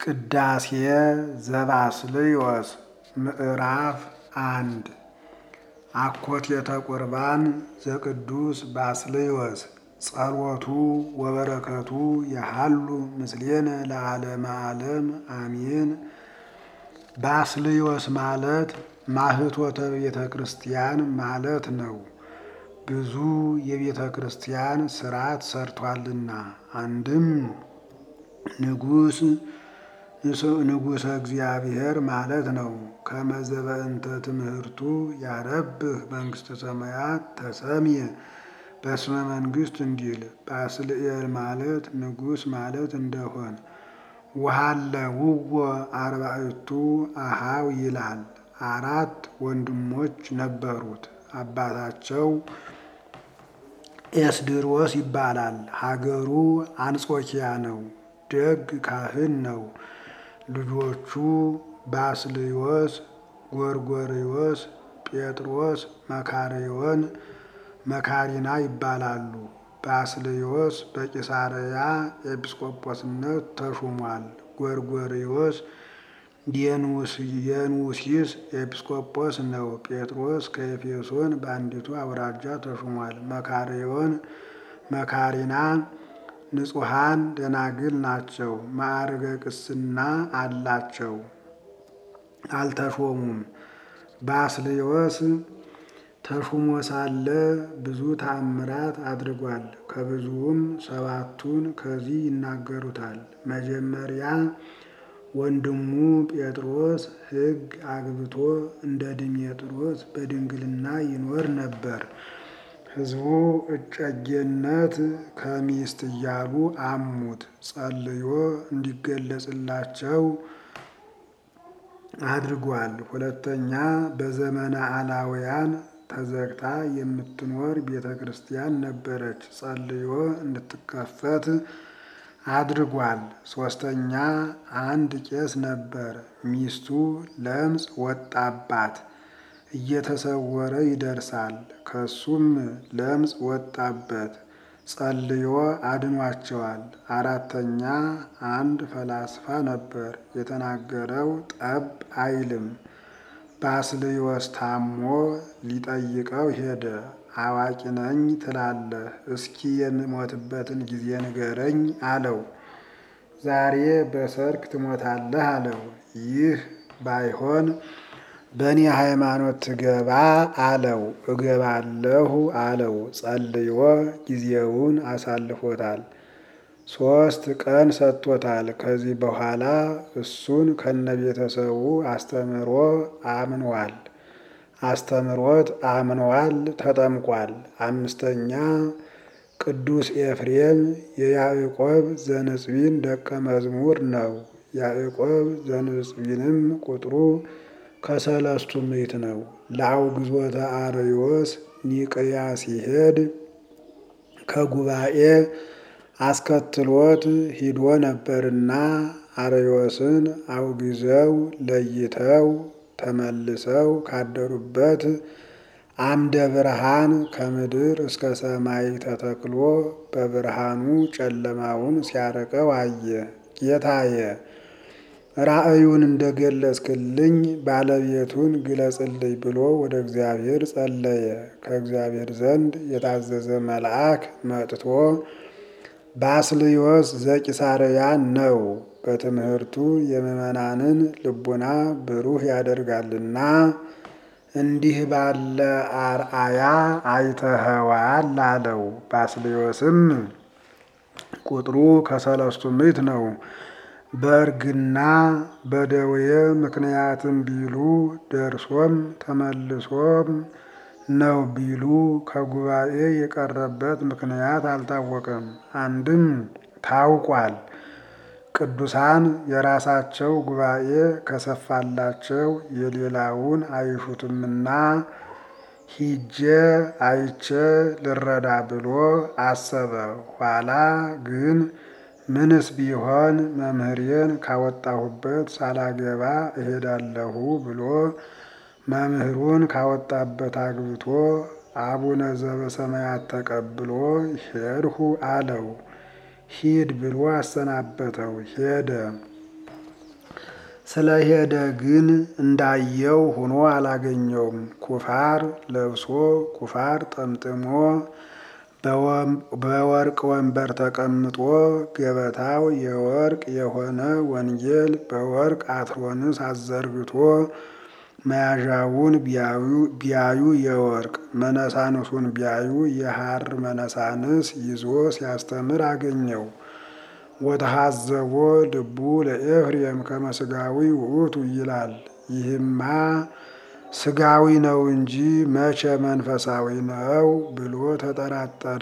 ቅዳሴ ዘባስልዮስ ምዕራፍ አንድ አኮቴተ ቁርባን ዘቅዱስ ባስልዮስ ጸሎቱ ወበረከቱ የሃሉ ምስሌነ ለዓለመ ዓለም አሜን። ባስልዮስ ማለት ማህቶተ ቤተ ክርስቲያን ማለት ነው። ብዙ የቤተ ክርስቲያን ስርዓት ሰርቷልና አንድም ንጉሥ ንጉሠ እግዚአብሔር ማለት ነው። ከመዘበእንተ ትምህርቱ ያረብህ መንግሥተ ሰማያት ተሰምየ በስመ መንግሥት እንዲል ባስልኤል ማለት ንጉሥ ማለት እንደሆን ውሃለ ውወ አርባዕቱ አሃው ይላል። አራት ወንድሞች ነበሩት። አባታቸው ኤስድሮስ ይባላል። ሀገሩ አንጾኪያ ነው። ደግ ካህን ነው። ልጆቹ ባስልዮስ፣ ጎርጎርዮስ፣ ጴጥሮስ፣ መካርዮን፣ መካሪና ይባላሉ። ባስልዮስ በቂሳርያ ኤጲስቆጶስነት ተሹሟል። ጎርጎርዮስ የንውሲስ ኤጲስቆጶስ ነው። ጴጥሮስ ከኤፌሶን በአንዲቱ አውራጃ ተሹሟል። መካርዮን መካሪና ንጹሐን ደናግል ናቸው። ማዕርገ ቅስና አላቸው፣ አልተሾሙም። ባስልዮስ ተሹሞ ሳለ ብዙ ተአምራት አድርጓል። ከብዙውም ሰባቱን ከዚህ ይናገሩታል። መጀመሪያ ወንድሙ ጴጥሮስ ሕግ አግብቶ እንደ ድሜጥሮስ በድንግልና ይኖር ነበር። ሕዝቡ እጨጌነት ከሚስት እያሉ አሙት። ጸልዮ እንዲገለጽላቸው አድርጓል። ሁለተኛ በዘመነ አላውያን ተዘግታ የምትኖር ቤተ ክርስቲያን ነበረች። ጸልዮ እንድትከፈት አድርጓል። ሶስተኛ አንድ ቄስ ነበር። ሚስቱ ለምጽ ወጣባት፣ እየተሰወረ ይደርሳል። ከሱም ለምጽ ወጣበት፣ ጸልዮ አድኗቸዋል። አራተኛ አንድ ፈላስፋ ነበር። የተናገረው ጠብ አይልም። ባስልዮስ ታሞ ሊጠይቀው ሄደ። አዋቂ ነኝ ትላለህ፣ እስኪ የምሞትበትን ጊዜ ንገረኝ አለው። ዛሬ በሰርክ ትሞታለህ አለው። ይህ ባይሆን በእኔ ሃይማኖት ትገባ አለው። እገባለሁ አለው። ጸልዮ ጊዜውን አሳልፎታል። ሶስት ቀን ሰጥቶታል። ከዚህ በኋላ እሱን ከነቤተሰቡ አስተምሮ አምኗል አስተምሮት አምኗል፣ ተጠምቋል። አምስተኛ ቅዱስ ኤፍሬም የያዕቆብ ዘንጽቢን ደቀ መዝሙር ነው። ያዕቆብ ዘንጽቢንም ቁጥሩ ከሰለስቱ ምዕት ነው። ለአውግዞተ አርዮስ ኒቅያ ሲሄድ ከጉባኤ አስከትሎት ሂዶ ነበርና አርዮስን አውግዘው ለይተው ተመልሰው ካደሩበት አምደ ብርሃን ከምድር እስከ ሰማይ ተተክሎ በብርሃኑ ጨለማውን ሲያረቀው አየ። ጌታየ ራእዩን እንደገለጽክልኝ ባለቤቱን ግለጽልኝ ብሎ ወደ እግዚአብሔር ጸለየ። ከእግዚአብሔር ዘንድ የታዘዘ መልአክ መጥቶ ባስልዮስ ዘቂሳርያ ነው በትምህርቱ የምዕመናንን ልቡና ብሩህ ያደርጋልና እንዲህ ባለ አርአያ አይተኸዋል አለው። ባስልዮስም ቁጥሩ ከሰለስቱ ምዕት ነው። በእርግና በደዌ ምክንያትም ቢሉ ደርሶም ተመልሶም ነው ቢሉ ከጉባኤ የቀረበት ምክንያት አልታወቀም። አንድም ታውቋል። ቅዱሳን የራሳቸው ጉባኤ ከሰፋላቸው የሌላውን አይሹትምና ሂጄ አይቼ ልረዳ ብሎ አሰበ። ኋላ ግን ምንስ ቢሆን መምህሬን ካወጣሁበት ሳላገባ እሄዳለሁ ብሎ መምህሩን ካወጣበት አግብቶ አቡነ ዘበሰማያት ተቀብሎ ሄድሁ አለው። ሂድ ብሎ አሰናበተው። ሄደ። ስለሄደ ግን እንዳየው ሆኖ አላገኘውም። ኩፋር ለብሶ ኩፋር ጠምጥሞ በወርቅ ወንበር ተቀምጦ ገበታው የወርቅ የሆነ ወንጌል በወርቅ አትሮንስ አዘርግቶ መያዣውን ቢያዩ የወርቅ መነሳንሱን ቢያዩ የሐር መነሳንስ ይዞ ሲያስተምር አገኘው። ወተሐዘቦ ልቡ ለኤፍሬም ከመ ሥጋዊ ውእቱ ይላል። ይህማ ሥጋዊ ነው እንጂ መቼ መንፈሳዊ ነው ብሎ ተጠራጠረ።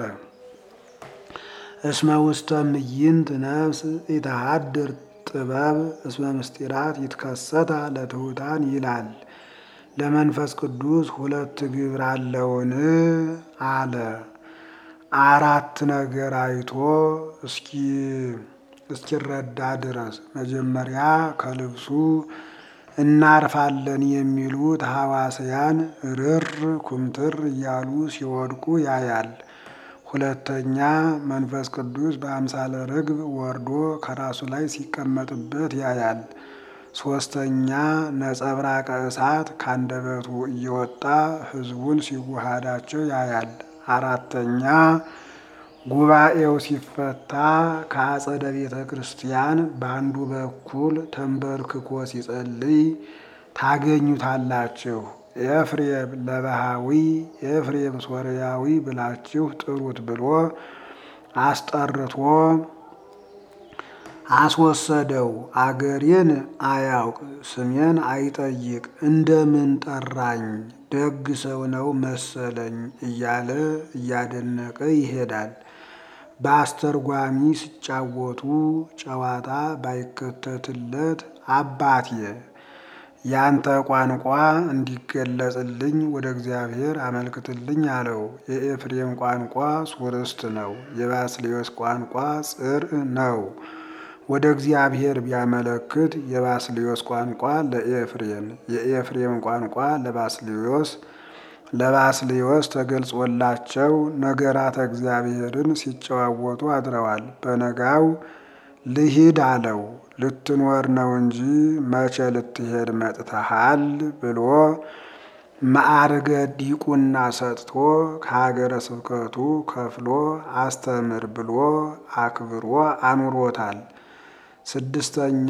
እስመ ውስተ ምይንት ነፍስ ኢተሃድር ጥበብ እስመ ምስጢራት ይትከሰታ ለትሑታን ይላል። ለመንፈስ ቅዱስ ሁለት ግብር አለውን አለ። አራት ነገር አይቶ እስኪ እስኪረዳ ድረስ መጀመሪያ ከልብሱ እናርፋለን የሚሉት ሐዋስያን ርር ኩምትር እያሉ ሲወድቁ ያያል። ሁለተኛ መንፈስ ቅዱስ በአምሳለ ርግብ ወርዶ ከራሱ ላይ ሲቀመጥበት ያያል። ሶስተኛ ነጸብራቀ እሳት ካንደበቱ እየወጣ ሕዝቡን ሲዋሃዳቸው ያያል። አራተኛ ጉባኤው ሲፈታ ከአጸደ ቤተ ክርስቲያን በአንዱ በኩል ተንበርክኮ ሲጸልይ ታገኙታላችሁ። ኤፍሬም ለባሃዊ ኤፍሬም ሶርያዊ ብላችሁ ጥሩት ብሎ አስጠርቶ አስወሰደው። አገሬን አያውቅ ስሜን አይጠይቅ እንደምን ጠራኝ ደግ ሰው ነው መሰለኝ እያለ እያደነቀ ይሄዳል። በአስተርጓሚ ሲጫወቱ ጨዋታ ባይከተትለት አባቴ ያንተ ቋንቋ እንዲገለጽልኝ ወደ እግዚአብሔር አመልክትልኝ አለው። የኤፍሬም ቋንቋ ሱርስት ነው። የባስልዮስ ቋንቋ ጽርዕ ነው። ወደ እግዚአብሔር ቢያመለክት የባስልዮስ ቋንቋ ለኤፍሬም፣ የኤፍሬም ቋንቋ ለባስልዮስ ለባስልዮስ ተገልጾላቸው ነገራተ እግዚአብሔርን ሲጨዋወቱ አድረዋል። በነጋው ልሂድ አለው። ልትኖር ነው እንጂ መቼ ልትሄድ መጥተሃል ብሎ ማዕርገ ዲቁና ሰጥቶ ከሀገረ ስብከቱ ከፍሎ አስተምር ብሎ አክብሮ አኑሮታል። ስድስተኛ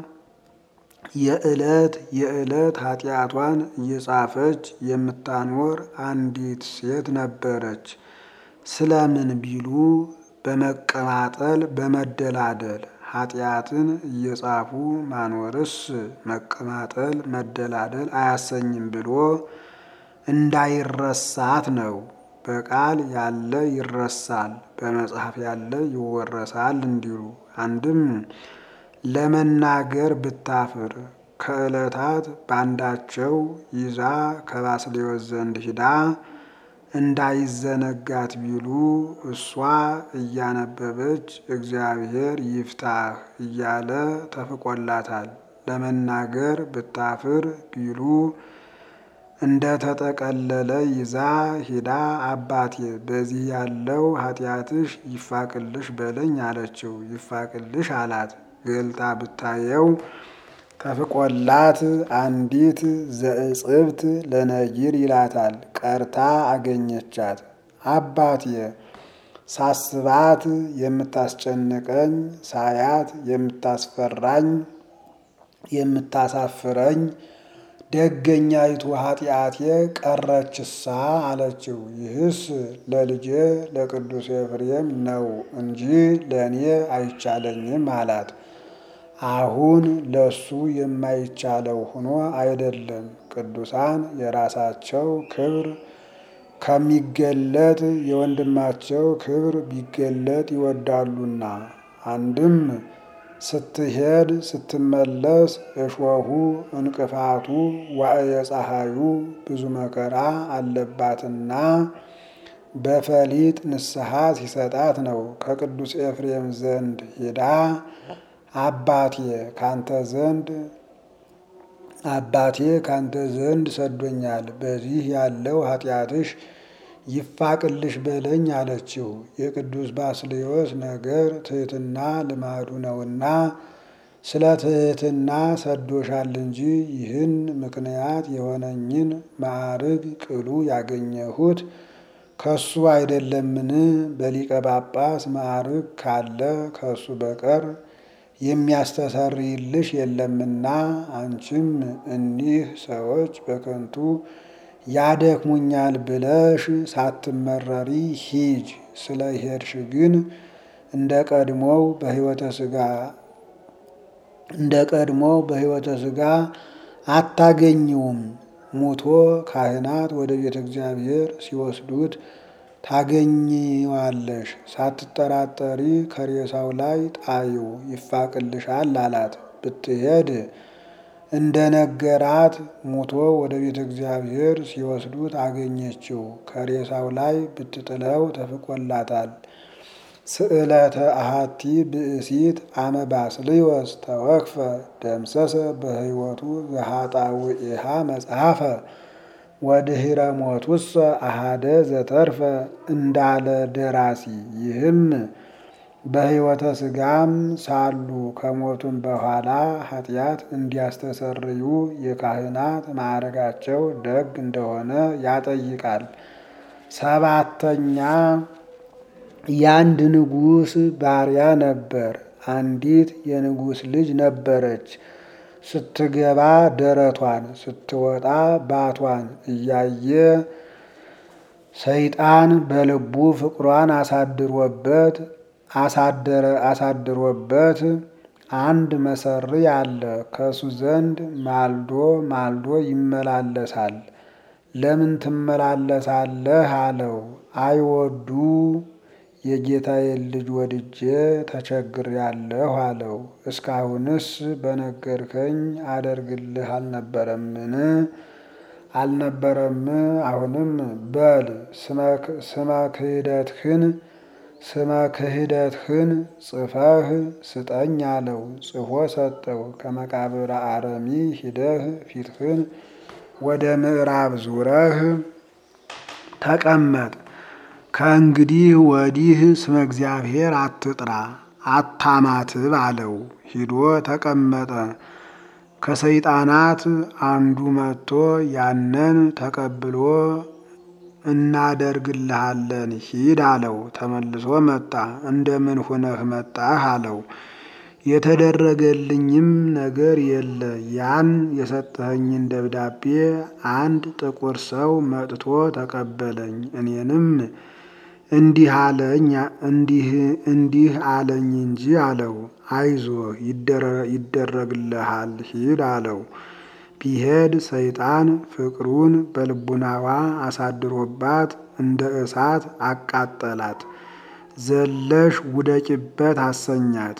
የዕለት የዕለት ኃጢአቷን እየጻፈች የምታኖር አንዲት ሴት ነበረች። ስለምን ቢሉ በመቀማጠል በመደላደል ኃጢአትን እየጻፉ ማኖርስ መቀማጠል መደላደል አያሰኝም ብሎ እንዳይረሳት ነው። በቃል ያለ ይረሳል፣ በመጽሐፍ ያለ ይወረሳል እንዲሉ አንድም ለመናገር ብታፍር ከዕለታት ባንዳቸው ይዛ ከባስልዮስ ዘንድ ሂዳ እንዳይዘነጋት ቢሉ እሷ እያነበበች እግዚአብሔር ይፍታህ እያለ ተፍቆላታል። ለመናገር ብታፍር ቢሉ እንደ ተጠቀለለ ይዛ ሂዳ አባቴ በዚህ ያለው ኃጢአትሽ ይፋቅልሽ በለኝ አለችው። ይፋቅልሽ አላት። ገልጣ ብታየው ተፍቆላት አንዲት ዘእጽብት ለነጊር ይላታል ቀርታ አገኘቻት። አባቴ ሳስባት የምታስጨንቀኝ ሳያት የምታስፈራኝ የምታሳፍረኝ ደገኛይቱ ኃጢአቴ ቀረችሳ አለችው። ይህስ ለልጄ ለቅዱስ ኤፍሬም ነው እንጂ ለእኔ አይቻለኝም አላት። አሁን ለሱ የማይቻለው ሆኖ አይደለም። ቅዱሳን የራሳቸው ክብር ከሚገለጥ የወንድማቸው ክብር ቢገለጥ ይወዳሉና አንድም ስትሄድ ስትመለስ እሾሁ እንቅፋቱ ዋዕየ ፀሐዩ ብዙ መከራ አለባትና በፈሊጥ ንስሐ ሲሰጣት ነው። ከቅዱስ ኤፍሬም ዘንድ ሄዳ አባቴ ካንተ ዘንድ አባቴ ካንተ ዘንድ ሰዶኛል፣ በዚህ ያለው ኃጢአትሽ ይፋቅልሽ በለኝ አለችው። የቅዱስ ባስልዮስ ነገር ትሕትና ልማዱ ነውና ስለ ትሕትና ሰዶሻል እንጂ ይህን ምክንያት የሆነኝን ማዕርግ ቅሉ ያገኘሁት ከሱ አይደለምን? በሊቀ ጳጳስ ማዕርግ ካለ ከሱ በቀር የሚያስተሰርይልሽ የለምና አንቺም እኒህ ሰዎች በከንቱ ያደክሙኛል ብለሽ ሳትመረሪ ሂጅ። ስለ ሄድሽ ግን እንደ ቀድሞው በሕይወተ ሥጋ እንደ ቀድሞው በሕይወተ ሥጋ አታገኘውም። ሙቶ ካህናት ወደ ቤተ እግዚአብሔር ሲወስዱት ታገኘዋለሽ። ሳትጠራጠሪ ከሬሳው ላይ ጣዩ ይፋቅልሻል አላት። ብትሄድ እንደ ነገራት ሙቶ ወደ ቤተ እግዚአብሔር ሲወስዱት አገኘችው። ከሬሳው ላይ ብትጥለው ተፍቆላታል። ስእለተ አሃቲ ብእሲት አመ ባስልዮስ ተወክፈ ደምሰሰ በሕይወቱ ዘኃጣውኢሃ መጽሐፈ ወድኅረ ሞቱሰ አሃደ ዘተርፈ እንዳለ ደራሲ። ይህም በሕይወተ ሥጋም ሳሉ ከሞቱም በኋላ ኃጢአት እንዲያስተሰርዩ የካህናት ማዕረጋቸው ደግ እንደሆነ ያጠይቃል። ሰባተኛ የአንድ ንጉሥ ባሪያ ነበር። አንዲት የንጉሥ ልጅ ነበረች። ስትገባ ደረቷን ስትወጣ ባቷን እያየ ሰይጣን በልቡ ፍቅሯን አሳድሮበት አሳደረ አሳድሮበት አንድ መሰሪ አለ። ከሱ ዘንድ ማልዶ ማልዶ ይመላለሳል። ለምን ትመላለሳለህ አለው። አይወዱ የጌታዬን ልጅ ወድጄ ተቸግሬአለሁ አለው። እስካሁንስ በነገርከኝ አደርግልህ አልነበረምን? አልነበረም። አሁንም በል ስመ ክህደትህን ስመ ክህደትህን ጽፈህ ስጠኝ አለው። ጽፎ ሰጠው። ከመቃብረ አረሚ ሂደህ ፊትህን ወደ ምዕራብ ዙረህ ተቀመጥ። ከእንግዲህ ወዲህ ስመ እግዚአብሔር አትጥራ አታማትብ አለው። ሂዶ ተቀመጠ። ከሰይጣናት አንዱ መጥቶ ያንን ተቀብሎ እናደርግልሃለን ሂድ አለው። ተመልሶ መጣ። እንደምን ሁነህ መጣህ አለው። የተደረገልኝም ነገር የለ። ያን የሰጠኸኝን ደብዳቤ አንድ ጥቁር ሰው መጥቶ ተቀበለኝ። እኔንም እንዲህ አለኝ እንዲህ እንዲህ አለኝ እንጂ አለው። አይዞህ ይደረግልሃል ሂድ አለው። ቢሄድ ሰይጣን ፍቅሩን በልቡናዋ አሳድሮባት እንደ እሳት አቃጠላት። ዘለሽ ውደቂበት አሰኛት።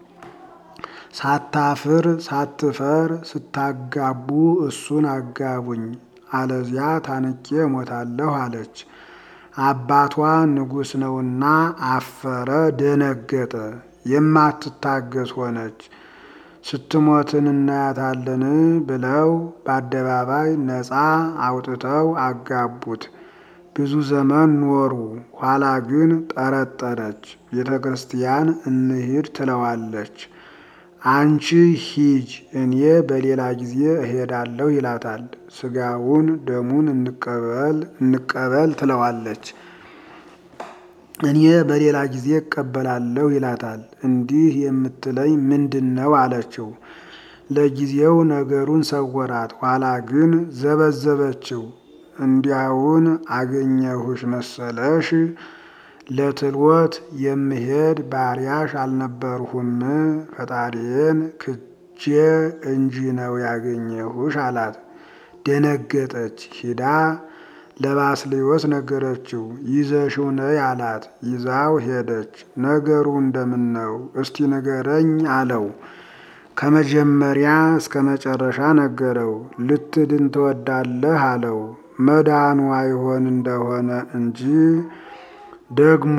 ሳታፍር ሳትፈር ስታጋቡ እሱን አጋቡኝ፣ አለዚያ ታንቄ እሞታለሁ አለች። አባቷ ንጉሥ ነውና አፈረ፣ ደነገጠ። የማትታገስ ሆነች። ስትሞትን እናያታለን ብለው በአደባባይ ነፃ አውጥተው አጋቡት። ብዙ ዘመን ኖሩ። ኋላ ግን ጠረጠረች። ቤተ ክርስቲያን እንሂድ ትለዋለች። አንቺ ሂጅ፣ እኔ በሌላ ጊዜ እሄዳለሁ ይላታል። ስጋውን ደሙን እንቀበል እንቀበል ትለዋለች። እኔ በሌላ ጊዜ እቀበላለሁ ይላታል። እንዲህ የምትለኝ ምንድን ነው አለችው። ለጊዜው ነገሩን ሰወራት፣ ኋላ ግን ዘበዘበችው። እንዲያውን አገኘሁሽ መሰለሽ ለትልወት የምሄድ ባሪያሽ አልነበርሁም፣ ፈጣሪዬን ክጄ እንጂ ነው ያገኘሁሽ አላት። ደነገጠች። ሂዳ ለባስልዮስ ነገረችው። ይዘሽው ነይ አላት። ይዛው ሄደች። ነገሩ እንደምን ነው እስቲ ንገረኝ አለው። ከመጀመሪያ እስከ መጨረሻ ነገረው። ልትድን ትወዳለህ አለው። መዳኑ አይሆን እንደሆነ እንጂ ደግሞ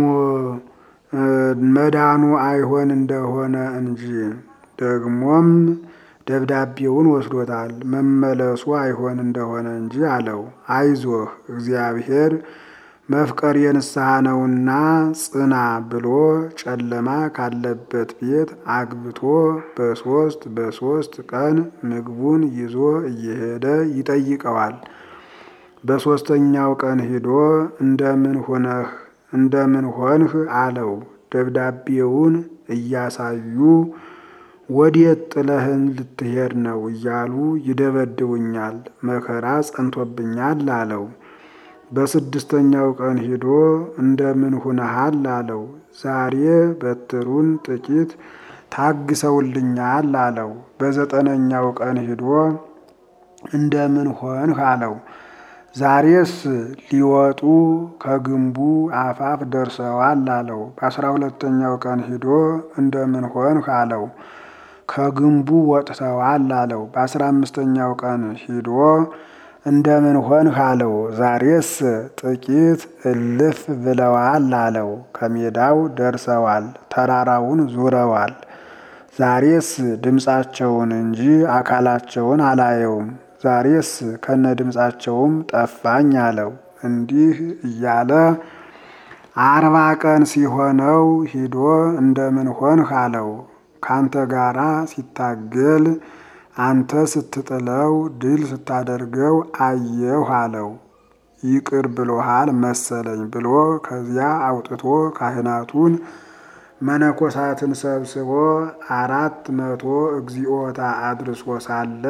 መዳኑ አይሆን እንደሆነ እንጂ ደግሞም ደብዳቤውን ወስዶታል። መመለሱ አይሆን እንደሆነ እንጂ አለው። አይዞህ እግዚአብሔር መፍቀር የንስሐ ነውና ጽና ብሎ ጨለማ ካለበት ቤት አግብቶ በሶስት በሶስት ቀን ምግቡን ይዞ እየሄደ ይጠይቀዋል። በሦስተኛው ቀን ሂዶ እንደምን ሆነህ እንደምን ሆንህ አለው። ደብዳቤውን እያሳዩ ወዴት ጥለህን ልትሄድ ነው እያሉ ይደበድቡኛል፣ መከራ ጸንቶብኛል አለው። በስድስተኛው ቀን ሂዶ እንደምን ሁነሃል አለው። ዛሬ በትሩን ጥቂት ታግሰውልኛል አለው። በዘጠነኛው ቀን ሂዶ እንደምን ሆንህ አለው። ዛሬስ ሊወጡ ከግንቡ አፋፍ ደርሰዋል አለው። በአስራ ሁለተኛው ቀን ሂዶ እንደምን ሆንህ አለው። ከግንቡ ወጥተዋል አለው። በአስራ አምስተኛው ቀን ሂዶ እንደምን ሆንህ አለው። ዛሬስ ጥቂት እልፍ ብለዋል አለው። ከሜዳው ደርሰዋል፣ ተራራውን ዙረዋል። ዛሬስ ድምፃቸውን እንጂ አካላቸውን አላየውም። ዛሬስ ከነ ድምፃቸውም ጠፋኝ አለው። እንዲህ እያለ አርባ ቀን ሲሆነው ሂዶ እንደምን ሆንህ አለው። ካንተ ጋራ ሲታገል አንተ ስትጥለው ድል ስታደርገው አየሁ አለው። ይቅር ብሎሃል መሰለኝ ብሎ ከዚያ አውጥቶ ካህናቱን መነኮሳትን ሰብስቦ አራት መቶ እግዚኦታ አድርሶ ሳለ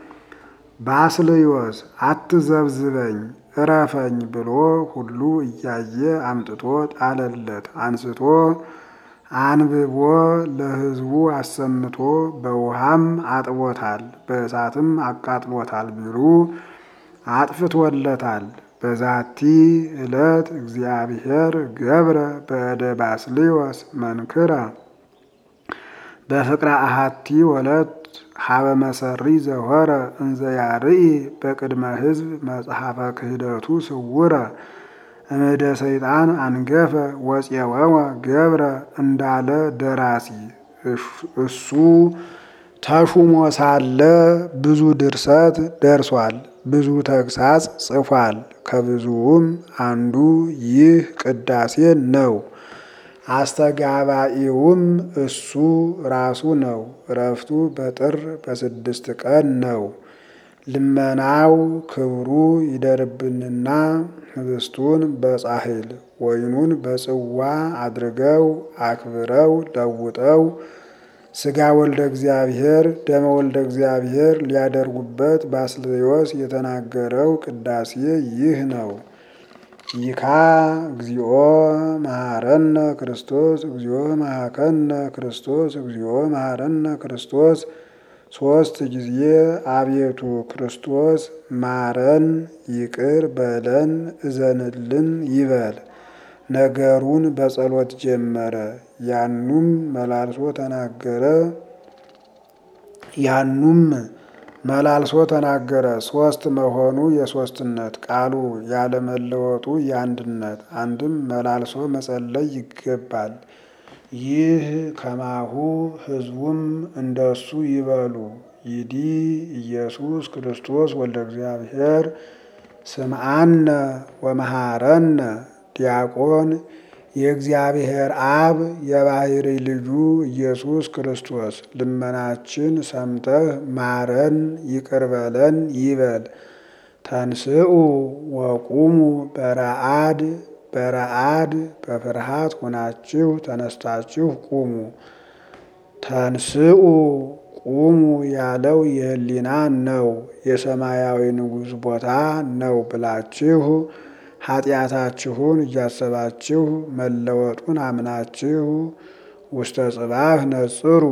ባስልዮስ አትዘብዝበኝ እረፈኝ ብሎ ሁሉ እያየ አምጥቶ ጣለለት። አንስቶ አንብቦ ለሕዝቡ አሰምቶ በውሃም አጥቦታል፣ በእሳትም አቃጥሎታል ቢሉ አጥፍቶለታል። በዛቲ ዕለት እግዚአብሔር ገብረ በእደ ባስልዮስ መንክረ በፍቅረ አሃቲ ወለት ሀበ መሰሪ ዘሆረ እንዘ ያርኢ በቅድመ ሕዝብ መጽሐፈ ክህደቱ ስውረ እምደ ሰይጣን አንገፈ ወፄወወ ገብረ እንዳለ ደራሲ እሱ ተሹሞ ሳለ ብዙ ድርሰት ደርሷል፣ ብዙ ተግሳጽ ጽፏል። ከብዙውም አንዱ ይህ ቅዳሴ ነው። አስተጋባኢውም እሱ ራሱ ነው። እረፍቱ በጥር በስድስት ቀን ነው። ልመናው ክብሩ ይደርብንና ህብስቱን በጻሕል ወይኑን በጽዋ አድርገው አክብረው ለውጠው ሥጋ ወልደ እግዚአብሔር ደመ ወልደ እግዚአብሔር ሊያደርጉበት ባስልዮስ የተናገረው ቅዳሴ ይህ ነው። ይካ እግዚኦ መሐረነ ክርስቶስ እግዚኦ መሐከነ ክርስቶስ እግዚኦ መሐረነ ክርስቶስ ሶስት ጊዜ አቤቱ ክርስቶስ ማረን፣ ይቅር በለን፣ እዘንልን ይበል። ነገሩን በጸሎት ጀመረ። ያኑም መላልሶ ተናገረ። ያኑም መላልሶ ተናገረ። ሶስት መሆኑ የሶስትነት ቃሉ ያለመለወጡ የአንድነት አንድም መላልሶ መጸለይ ይገባል። ይህ ከማሁ ሕዝቡም እንደሱ ይበሉ። ይዲ ኢየሱስ ክርስቶስ ወልደ እግዚአብሔር ስምዓነ ወመሐረነ ዲያቆን የእግዚአብሔር አብ የባሕሪ ልጁ ኢየሱስ ክርስቶስ ልመናችን ሰምተህ ማረን ይቅር በለን ይበል። ተንስኡ ወቁሙ በረአድ በረአድ በፍርሃት ሆናችሁ ተነስታችሁ ቁሙ። ተንስኡ ቁሙ ያለው የህሊና ነው፣ የሰማያዊ ንጉሥ ቦታ ነው ብላችሁ ኃጢአታችሁን እያሰባችሁ መለወጡን አምናችሁ ውስተ ጽባህ ነጽሩ።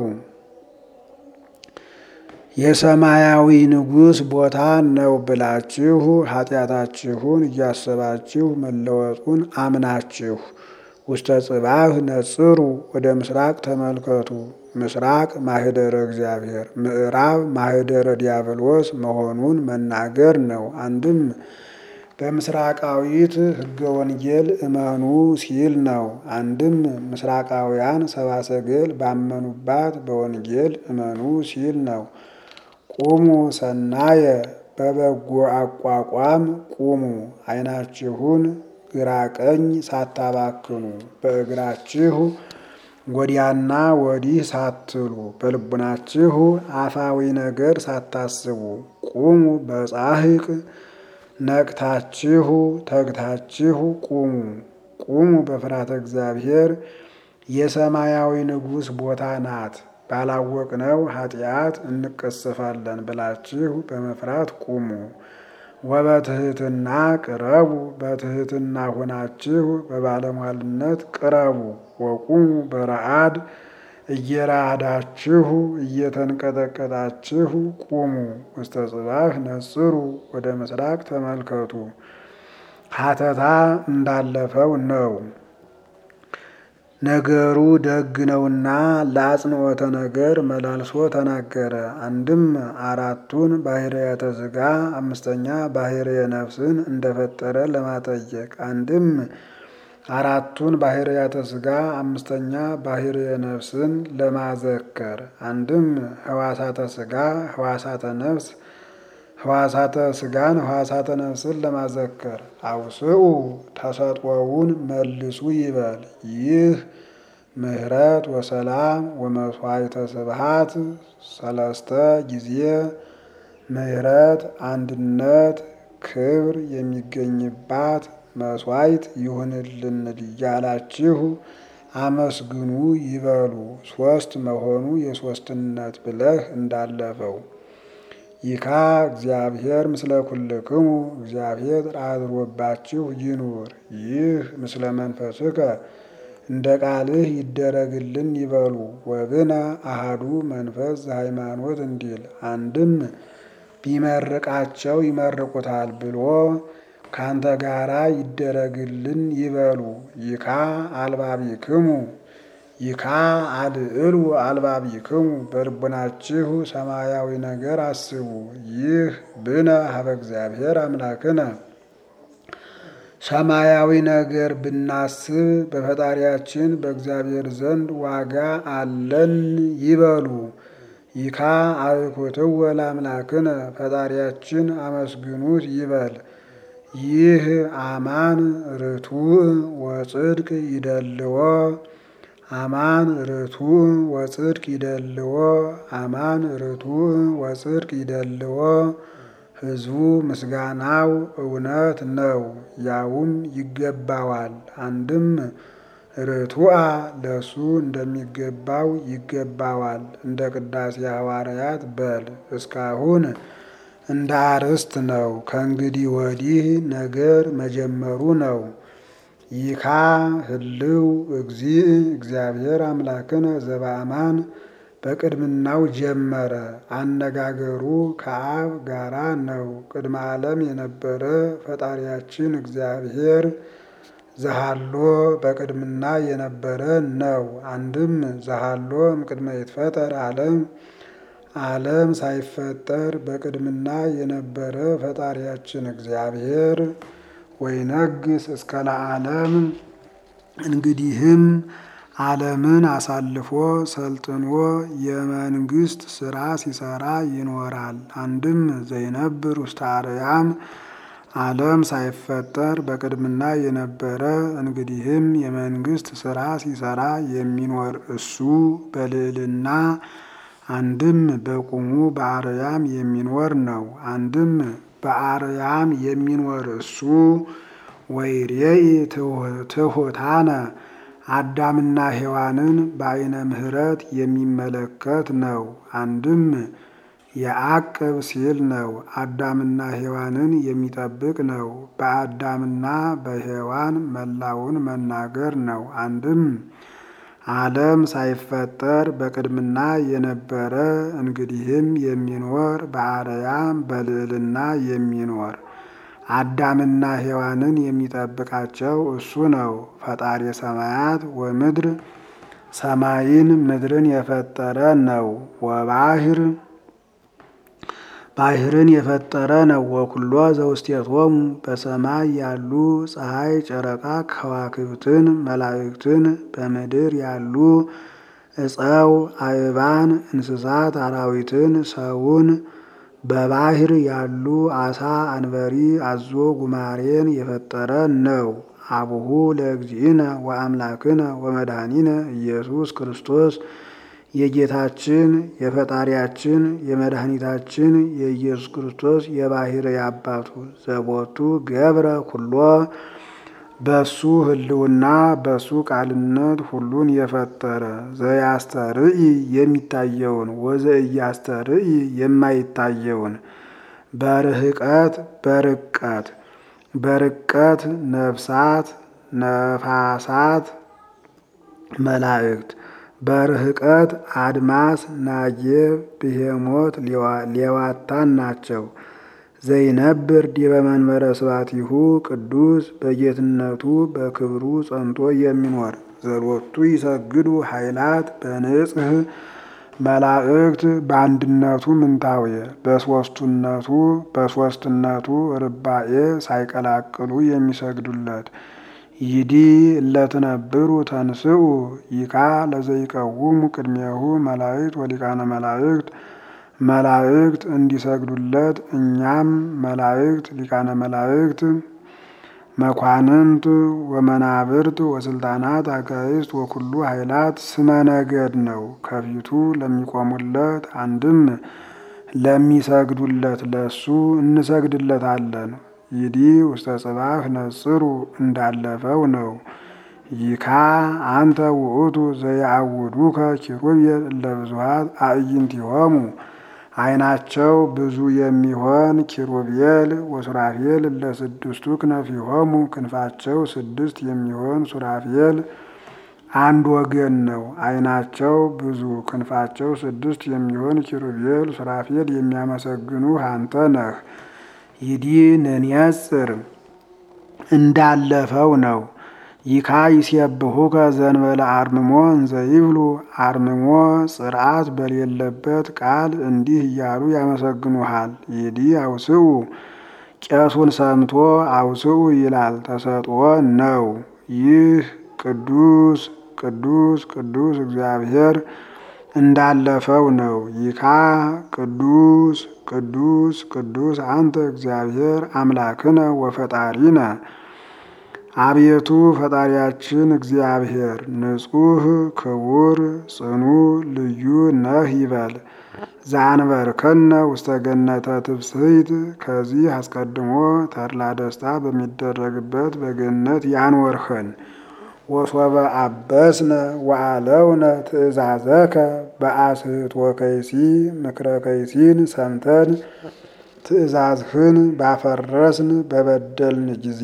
የሰማያዊ ንጉሥ ቦታ ነው ብላችሁ ኃጢአታችሁን እያሰባችሁ መለወጡን አምናችሁ ውስተ ጽባህ ነጽሩ። ወደ ምስራቅ ተመልከቱ። ምስራቅ ማህደረ እግዚአብሔር፣ ምዕራብ ማህደረ ዲያብሎስ መሆኑን መናገር ነው። አንድም በምስራቃዊት ሕገ ወንጌል እመኑ ሲል ነው። አንድም ምስራቃውያን ሰባሰገል ባመኑባት በወንጌል እመኑ ሲል ነው። ቁሙ ሰናየ በበጎ አቋቋም ቁሙ። ዓይናችሁን ግራ ቀኝ ሳታባክኑ በእግራችሁ ወዲያና ወዲህ ሳትሉ በልቡናችሁ አፋዊ ነገር ሳታስቡ ቁሙ በጻሕቅ ነቅታችሁ ተግታችሁ ቁሙ። ቁሙ በፍርሃተ እግዚአብሔር የሰማያዊ ንጉሥ ቦታ ናት። ባላወቅነው ኃጢአት እንቀሰፋለን ብላችሁ በመፍራት ቁሙ። ወበትሕትና ቅረቡ በትሕትና ሆናችሁ በባለሟልነት ቅረቡ። ወቁሙ በረአድ እየራዳችሁ እየተንቀጠቀጣችሁ ቁሙ። ውስተ ጽባህ ነጽሩ ወደ ምስራቅ ተመልከቱ። ሀተታ እንዳለፈው ነው። ነገሩ ደግ ነውና ለአጽንዖተ ነገር መላልሶ ተናገረ። አንድም አራቱን ባህርያተ ሥጋ አምስተኛ ባህርየ ነፍስን እንደፈጠረ ለማጠየቅ አንድም አራቱን ባህርያተ ሥጋ አምስተኛ ባህርየ ነፍስን ለማዘከር አንድም ህዋሳተ ሥጋ ህዋሳተ ነፍስ ህዋሳተ ሥጋን ህዋሳተ ነፍስን ለማዘከር አውስኡ ተሰጥኦውን መልሱ ይበል። ይህ ምሕረት ወሰላም ወመስዋዕተ ስብሃት ሰለስተ ጊዜ ምሕረት አንድነት ክብር የሚገኝባት መስዋዕት ይሁንልን እያላችሁ አመስግኑ ይበሉ። ሶስት መሆኑ የሶስትነት ብለህ እንዳለፈው ይካ እግዚአብሔር ምስለ ኩልክሙ እግዚአብሔር አድሮባችሁ ይኑር። ይህ ምስለ መንፈስከ እንደ ቃልህ ይደረግልን ይበሉ። ወብነ አሃዱ መንፈስ ዘሃይማኖት እንዲል አንድም ቢመርቃቸው ይመርቁታል ብሎ ካንተ ጋራ ይደረግልን ይበሉ። ይካ አልባቢክሙ ይካ አልዕሉ አልባቢክሙ በልቡናችሁ ሰማያዊ ነገር አስቡ። ይህ ብነ ሀበ እግዚአብሔር አምላክነ ሰማያዊ ነገር ብናስብ በፈጣሪያችን በእግዚአብሔር ዘንድ ዋጋ አለን ይበሉ። ይካ አብኩትወ ለአምላክነ ፈጣሪያችን አመስግኑት ይበል። ይህ አማን ርቱዕ ወጽድቅ ይደልዎ አማን ርቱዕ ወጽድቅ ይደልዎ አማን ርቱዕ ወጽድቅ ይደልዎ ሕዝቡ ምስጋናው እውነት ነው፣ ያውም ይገባዋል። አንድም ርቱዓ ለሱ እንደሚገባው ይገባዋል። እንደ ቅዳሴ ሐዋርያት በል እስካሁን እንደ አርዕስት ነው። ከእንግዲህ ወዲህ ነገር መጀመሩ ነው። ይካ ህልው እግዚእ እግዚአብሔር አምላክነ ዘበአማን በቅድምናው ጀመረ። አነጋገሩ ከአብ ጋራ ነው። ቅድመ ዓለም የነበረ ፈጣሪያችን እግዚአብሔር ዘሃሎ በቅድምና የነበረ ነው። አንድም ዘሃሎ እምቅድመ ይትፈጠር ዓለም ዓለም ሳይፈጠር በቅድምና የነበረ ፈጣሪያችን እግዚአብሔር ወይነግስ እስከ ለዓለም እንግዲህም ዓለምን አሳልፎ ሰልጥኖ የመንግስት ስራ ሲሰራ ይኖራል። አንድም ዘይነብር ውስተ አርያም ዓለም ሳይፈጠር በቅድምና የነበረ እንግዲህም የመንግስት ስራ ሲሰራ የሚኖር እሱ በልዕልና አንድም በቁሙ በአርያም የሚኖር ነው። አንድም በአርያም የሚኖር እሱ ወይሬኢ ትሑታነ አዳምና ሔዋንን በአይነ ምሕረት የሚመለከት ነው። አንድም የአቅብ ሲል ነው። አዳምና ሔዋንን የሚጠብቅ ነው። በአዳምና በሔዋን መላውን መናገር ነው። አንድም ዓለም ሳይፈጠር በቅድምና የነበረ እንግዲህም የሚኖር በአርያም በልዕልና የሚኖር አዳምና ሔዋንን የሚጠብቃቸው እሱ ነው። ፈጣሪ ሰማያት ወምድር ሰማይን ምድርን የፈጠረ ነው። ወባህር ባህርን የፈጠረ ነው። ወኩሎ ዘውስቴቶሙ በሰማይ ያሉ ፀሐይ፣ ጨረቃ፣ ከዋክብትን፣ መላእክትን በምድር ያሉ እፀው፣ አእባን፣ እንስሳት፣ አራዊትን፣ ሰውን በባህር ያሉ አሳ፣ አንበሪ፣ አዞ፣ ጉማሬን የፈጠረ ነው። አቡሁ ለእግዚእነ ወአምላክነ ወመድኃኒነ ኢየሱስ ክርስቶስ የጌታችን የፈጣሪያችን የመድኃኒታችን የኢየሱስ ክርስቶስ የባሕርይ አባቱ ዘቦቱ ገብረ ኩሎ በሱ ሕልውና በሱ ቃልነት ሁሉን የፈጠረ ዘያስተርኢ የሚታየውን ወዘእያስተርኢ የማይታየውን በርህቀት በርቀት በርቀት ነፍሳት ነፋሳት መላእክት በርህቀት አድማስ ናጌብ ብሄሞት ሌዋታን ናቸው። ዘይነብር ዲበ መንበረ ስባቲሁ ቅዱስ በጌትነቱ በክብሩ ጸንቶ የሚኖር ዘሎቱ ይሰግዱ ኃይላት በንጽህ መላእክት በአንድነቱ ምንታዌ በሶስቱነቱ በሶስትነቱ ርባኤ ሳይቀላቅሉ የሚሰግዱለት ይዲ እለትነብሩ ተንስኡ ይካ ለዘይቀውሙ ቅድሜሁ መላእክት ወሊቃነ መላእክት መላእክት እንዲሰግዱለት እኛም መላእክት ሊቃነ መላእክት መኳንንት ወመናብርት ወስልጣናት አጋይስት ወኩሉ ኃይላት ስመ ነገድ ነው። ከፊቱ ለሚቆሙለት አንድም ለሚሰግዱለት ለሱ እንሰግድለታለን። ይዲ ውስተ ጽባህ ነጽሩ እንዳለፈው ነው። ይካ አንተ ውእቱ ዘያዕውዱከ ኪሩቤል ለብዙሃት አዕይንቲሆሙ ዓይናቸው ብዙ የሚሆን ኪሩቤል ወሱራፌል ለስድስቱ ክነፊሆሙ ክንፋቸው ስድስት የሚሆን ሱራፌል አንድ ወገን ነው። ዓይናቸው ብዙ ክንፋቸው ስድስት የሚሆን ኪሩቤል ሱራፌል የሚያመሰግኑ አንተ ነህ። ይዲ ንንየጽር እንዳለፈው ነው። ይካ ይሴብሑከ ዘንበለ አርምሞ እንዘ ይብሉ አርምሞ ጽርዓት በሌለበት ቃል እንዲህ እያሉ ያመሰግኑሃል። ይዲ አውስኡ ቄሱን ሰምቶ አውስኡ ይላል ተሰጥኦ ነው። ይህ ቅዱስ ቅዱስ ቅዱስ እግዚአብሔር እንዳለፈው ነው። ይካ ቅዱስ ቅዱስ ቅዱስ አንተ እግዚአብሔር አምላክነ ወፈጣሪነ አቤቱ ፈጣሪያችን እግዚአብሔር ንጹሕ ክቡር ጽኑ ልዩ ነህ ይበል። ዘአንበርከነ ውስተ ገነተ ትፍስሕት ከዚህ አስቀድሞ ተድላ ደስታ በሚደረግበት በገነት ያኖርኸን። ወሶበ አበስነ ወአለውነ ትእዛዘከ በአስህት ወከይሲ ምክረ ከይሲን ሰምተን ትእዛዝህን ባፈረስን በበደልን ጊዜ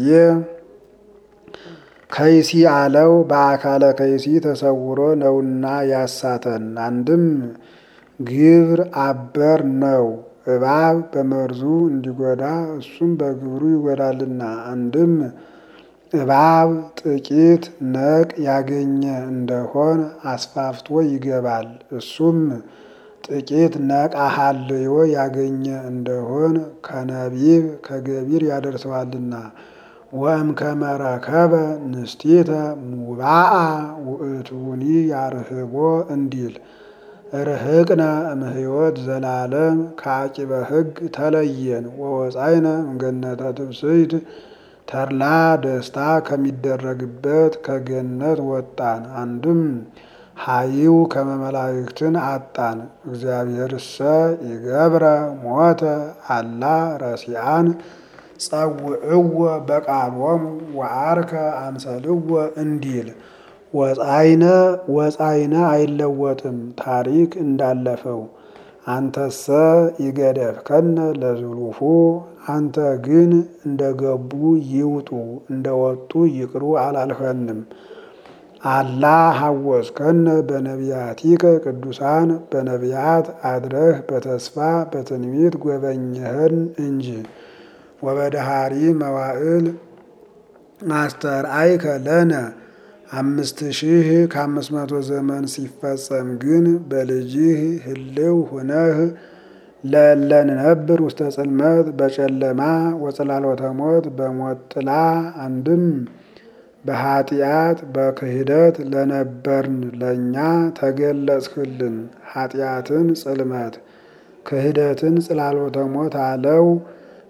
ከይሲ አለው በአካለ ከይሲ ተሰውሮ ነውና ያሳተን። አንድም ግብር አበር ነው እባብ በመርዙ እንዲጎዳ እሱም በግብሩ ይጎዳልና። አንድም እባብ ጥቂት ነቅ ያገኘ እንደሆን አስፋፍቶ ይገባል። እሱም ጥቂት ነቃ ሀልዮ ያገኘ እንደሆን ከነቢብ ከገቢር ያደርሰዋልና። ወእምከመ ረከበ ንስቲተ ሙባአ ውእቱኒ ያርህቦ እንዲል ርህቅነ እምሕይወት ዘላለም ከአቂበ ሕግ ተለየን ወወፃይነ እምገነተ ትብስይት ተድላ ደስታ ከሚደረግበት ከገነት ወጣን። አንድም ሀይው ከመመላእክትን አጣን። እግዚአብሔርሰ ይገብረ ሞተ አላ ረሲአን ጸውዕዎ በቃሎሙ ወአርከ አምሰልዎ እንዲል ወፃይነ ወፃይነ አይለወጥም ታሪክ እንዳለፈው። አንተሰ ይገደፍከነ ለዝሉፉ አንተ ግን እንደ ገቡ ይውጡ እንደ ወጡ ይቅሩ አላልኸንም። አላ ሐወስከነ በነቢያቲከ ቅዱሳን በነቢያት አድረህ በተስፋ በትንቢት ጎበኘህን እንጂ። ወበደሃሪ መዋዕል አስተርአይከ ለነ አምስት ሺህ ከአምስት መቶ ዘመን ሲፈጸም ግን በልጅህ ህልው ሁነህ ለለንነብር ውስተ ጽልመት በጨለማ ወጽላሎተ ሞት በሞት ጥላ አንድም በኃጢአት በክህደት ለነበርን ለእኛ ተገለጽህልን። ኃጢአትን ጽልመት ክህደትን ጽላሎተ ሞት አለው።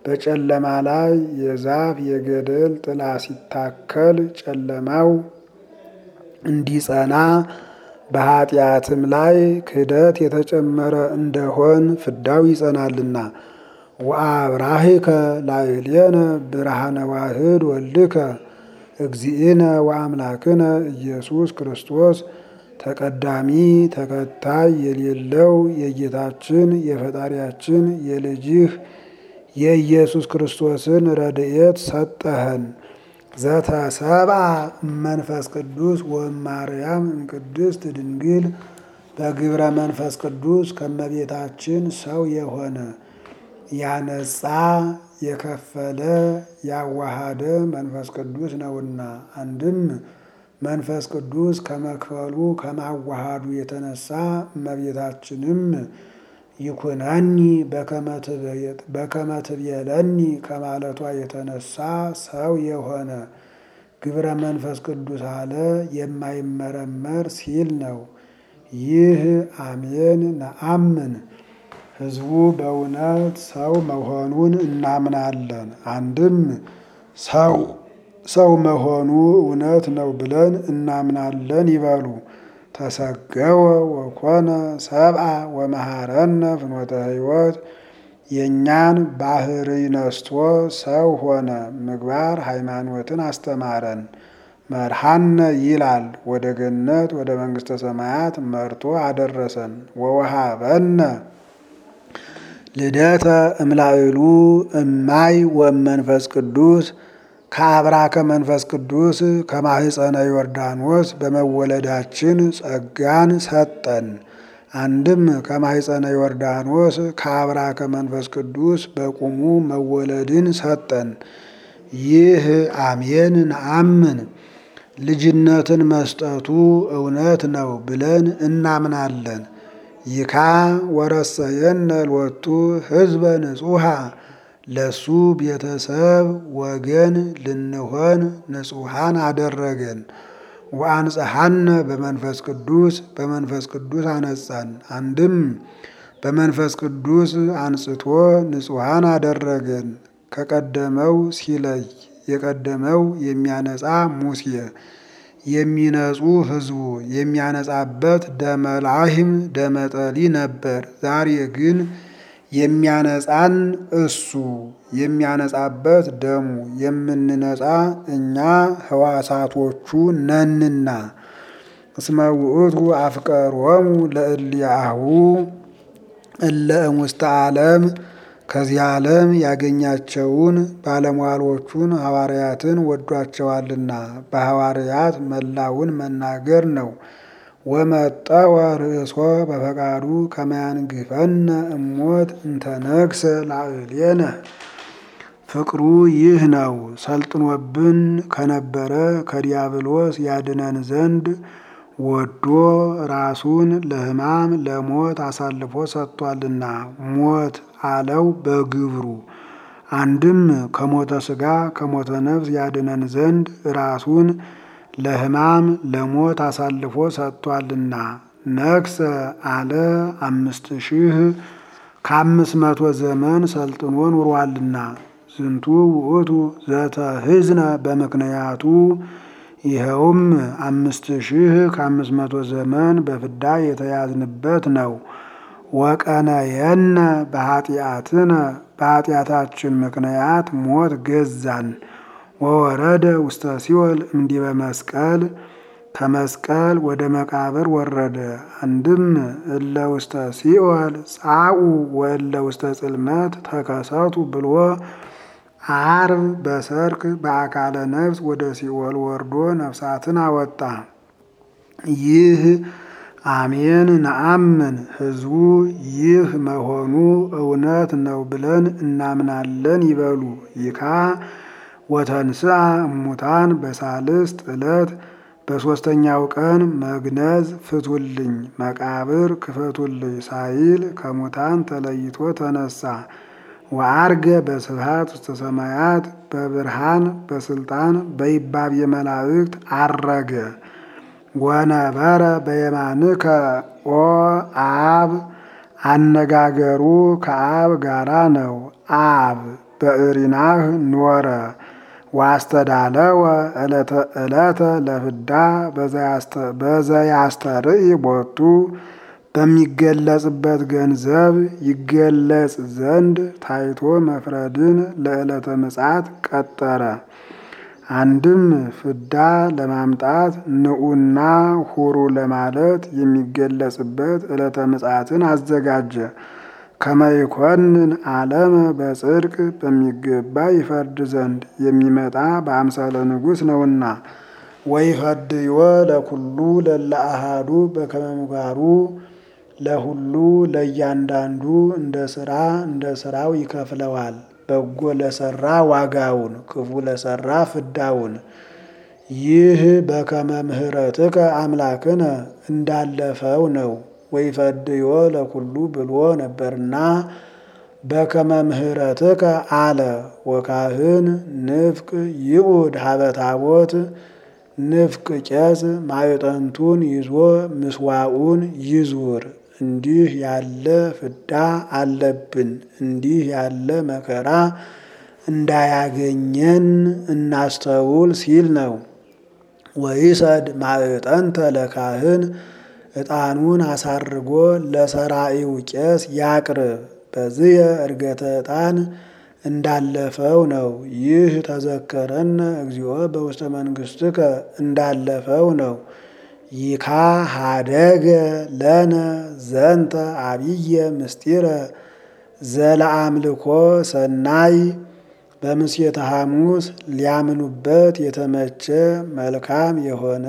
በጨለማ ላይ የዛፍ የገደል ጥላ ሲታከል ጨለማው እንዲጸና በኃጢአትም ላይ ክህደት የተጨመረ እንደሆን ፍዳው ይጸናልና። ወአብራሂከ ላዕሌነ ብርሃነ ዋህድ ወልድከ እግዚእነ ወአምላክነ ኢየሱስ ክርስቶስ ተቀዳሚ ተከታይ የሌለው የጌታችን የፈጣሪያችን የልጅህ የኢየሱስ ክርስቶስን ረድኤት ሰጠኸን። ዘተሰብአ መንፈስ ቅዱስ ወማርያም እምቅድስት ድንግል በግብረ መንፈስ ቅዱስ ከመቤታችን ሰው የሆነ ያነጻ የከፈለ ያዋሃደ መንፈስ ቅዱስ ነውና። አንድም መንፈስ ቅዱስ ከመክፈሉ ከማዋሃዱ የተነሳ እመቤታችንም ይኩነኒ በከመ ትቤለኒ ከማለቷ የተነሳ ሰው የሆነ ግብረ መንፈስ ቅዱስ አለ የማይመረመር ሲል ነው። ይህ አሜን ነአምን ሕዝቡ በእውነት ሰው መሆኑን እናምናለን። አንድም ሰው ሰው መሆኑ እውነት ነው ብለን እናምናለን ይበሉ። ተሰገወ ወኮነ ሰብአ ወመሃረነ ፍኖተ ሕይወት የእኛን ባህርይ ነስቶ ሰው ሆነ፣ ምግባር ሃይማኖትን አስተማረን። መርሃነ ይላል ወደ ገነት ወደ መንግሥተ ሰማያት መርቶ አደረሰን። ወወሃበነ ልደተ እምላዕሉ እማይ ወመንፈስ ቅዱስ ከአብራከ መንፈስ ቅዱስ ከማህፀነ ዮርዳኖስ በመወለዳችን ጸጋን ሰጠን። አንድም ከማህፀነ ዮርዳኖስ ከአብራከ መንፈስ ቅዱስ በቁሙ መወለድን ሰጠን። ይህ አሜን ነአምን ልጅነትን መስጠቱ እውነት ነው ብለን እናምናለን። ይካ ወረሰየነ ሎቱ ህዝበ ንጹሃ ለሱ ቤተሰብ ወገን ልንሆን ንጹሃን አደረገን። ወአንጽሐነ በመንፈስ ቅዱስ በመንፈስ ቅዱስ አነጻን። አንድም በመንፈስ ቅዱስ አንጽቶ ንጹሃን አደረገን። ከቀደመው ሲለይ የቀደመው የሚያነጻ ሙሴ የሚነጹ ህዝቡ የሚያነጻበት ደመላሂም ደመጠሊ ነበር። ዛሬ ግን የሚያነጻን እሱ የሚያነጻበት ደሙ የምንነጻ እኛ ህዋሳቶቹ ነንና። እስመ ውእቱ አፍቀሮሙ ለእልያሁ እለ እሙስተ ዓለም ከዚህ ዓለም ያገኛቸውን ባለሟሎቹን ሐዋርያትን ወዷቸዋልና በሐዋርያት መላውን መናገር ነው። ወመጠወ ርእሶ በፈቃዱ ከመያንግፈነ እሞት እንተነግሰ ላዕሌነ ፍቅሩ ይህ ነው። ሰልጥኖብን ከነበረ ከዲያብሎስ ያድነን ዘንድ ወዶ ራሱን ለሕማም ለሞት አሳልፎ ሰጥቷልና ሞት አለው በግብሩ። አንድም ከሞተ ሥጋ ከሞተ ነፍስ ያድነን ዘንድ ራሱን ለሕማም ለሞት አሳልፎ ሰጥቷልና ነግሰ አለ አምስት ሺህ ከአምስት መቶ ዘመን ሰልጥኖ ኑሯልና ዝንቱ ውእቱ ዘተህዝነ በምክንያቱ ይኸውም አምስት ሺህ ከአምስት መቶ ዘመን በፍዳ የተያዝንበት ነው። ወቀነየነ በኃጢአትነ በኃጢአታችን ምክንያት ሞት ገዛን። ወወረደ ውስተ ሲኦል እምዲበ መስቀል ከመስቀል ወደ መቃብር ወረደ። አንድም እለ ውስተ ሲኦል ጻኡ ወእለ ውስተ ጽልመት ተከሰቱ ብሎ አርብ በሰርክ በአካለ ነፍስ ወደ ሲኦል ወርዶ ነፍሳትን አወጣ። ይህ አሜን ነአምን ሕዝቡ ይህ መሆኑ እውነት ነው ብለን እናምናለን ይበሉ። ይካ ወተንስአ እሙታን በሳልስት ዕለት በሦስተኛው ቀን መግነዝ ፍቱልኝ መቃብር ክፈቱልኝ ሳይል ከሙታን ተለይቶ ተነሳ። ወአርገ በስብሐት ውስተ ሰማያት በብርሃን በስልጣን በይባብ የመላእክት አረገ። ወነበረ በየማንከ ኦ አብ አነጋገሩ ከአብ ጋራ ነው። አብ በእሪናህ ኖረ ዋስተዳለወ ዕለተ ዕለተ ለፍዳ በዘያስተርኢ ቦቱ በሚገለጽበት ገንዘብ ይገለጽ ዘንድ ታይቶ መፍረድን ለዕለተ ምጽአት ቀጠረ። አንድም ፍዳ ለማምጣት ንዑና ሁሩ ለማለት የሚገለጽበት ዕለተ ምጽአትን አዘጋጀ። ከመይኮንን ዓለመ በጽድቅ በሚገባ ይፈርድ ዘንድ የሚመጣ በአምሳለ ንጉሥ ነውና። ወይፈድዮ ለኩሉ ለለ አሃዱ በከመ ምግባሩ ለሁሉ ለእያንዳንዱ እንደ ስራ እንደ ስራው ይከፍለዋል። በጎ ለሰራ ዋጋውን፣ ክፉ ለሰራ ፍዳውን። ይህ በከመ ምሕረትከ አምላክነ እንዳለፈው ነው። ወይፈድዮ ለኩሉ ብሎ ነበርና በከመ ምሕረትከ አለ። ወካህን ንፍቅ ይኡድ ሀበ ታቦት ንፍቅ ቄስ ማዕጠንቱን ይዞ ምስዋዑን ይዙር። እንዲህ ያለ ፍዳ አለብን፣ እንዲህ ያለ መከራ እንዳያገኘን እናስተውል ሲል ነው። ወይሰድ ማዕጠንተ ለካህን ዕጣኑን አሳርጎ ለሰራኢው ቄስ ያቅርብ። በዝየ ዕርገተ ዕጣን እንዳለፈው ነው። ይህ ተዘከረነ እግዚኦ በውስተ መንግሥትከ እንዳለፈው ነው። ይካ ሀደገ ለነ ዘንተ አብየ ምስጢረ ዘለአምልኮ ሰናይ በምስየተ ሐሙስ ሊያምኑበት የተመቸ መልካም የሆነ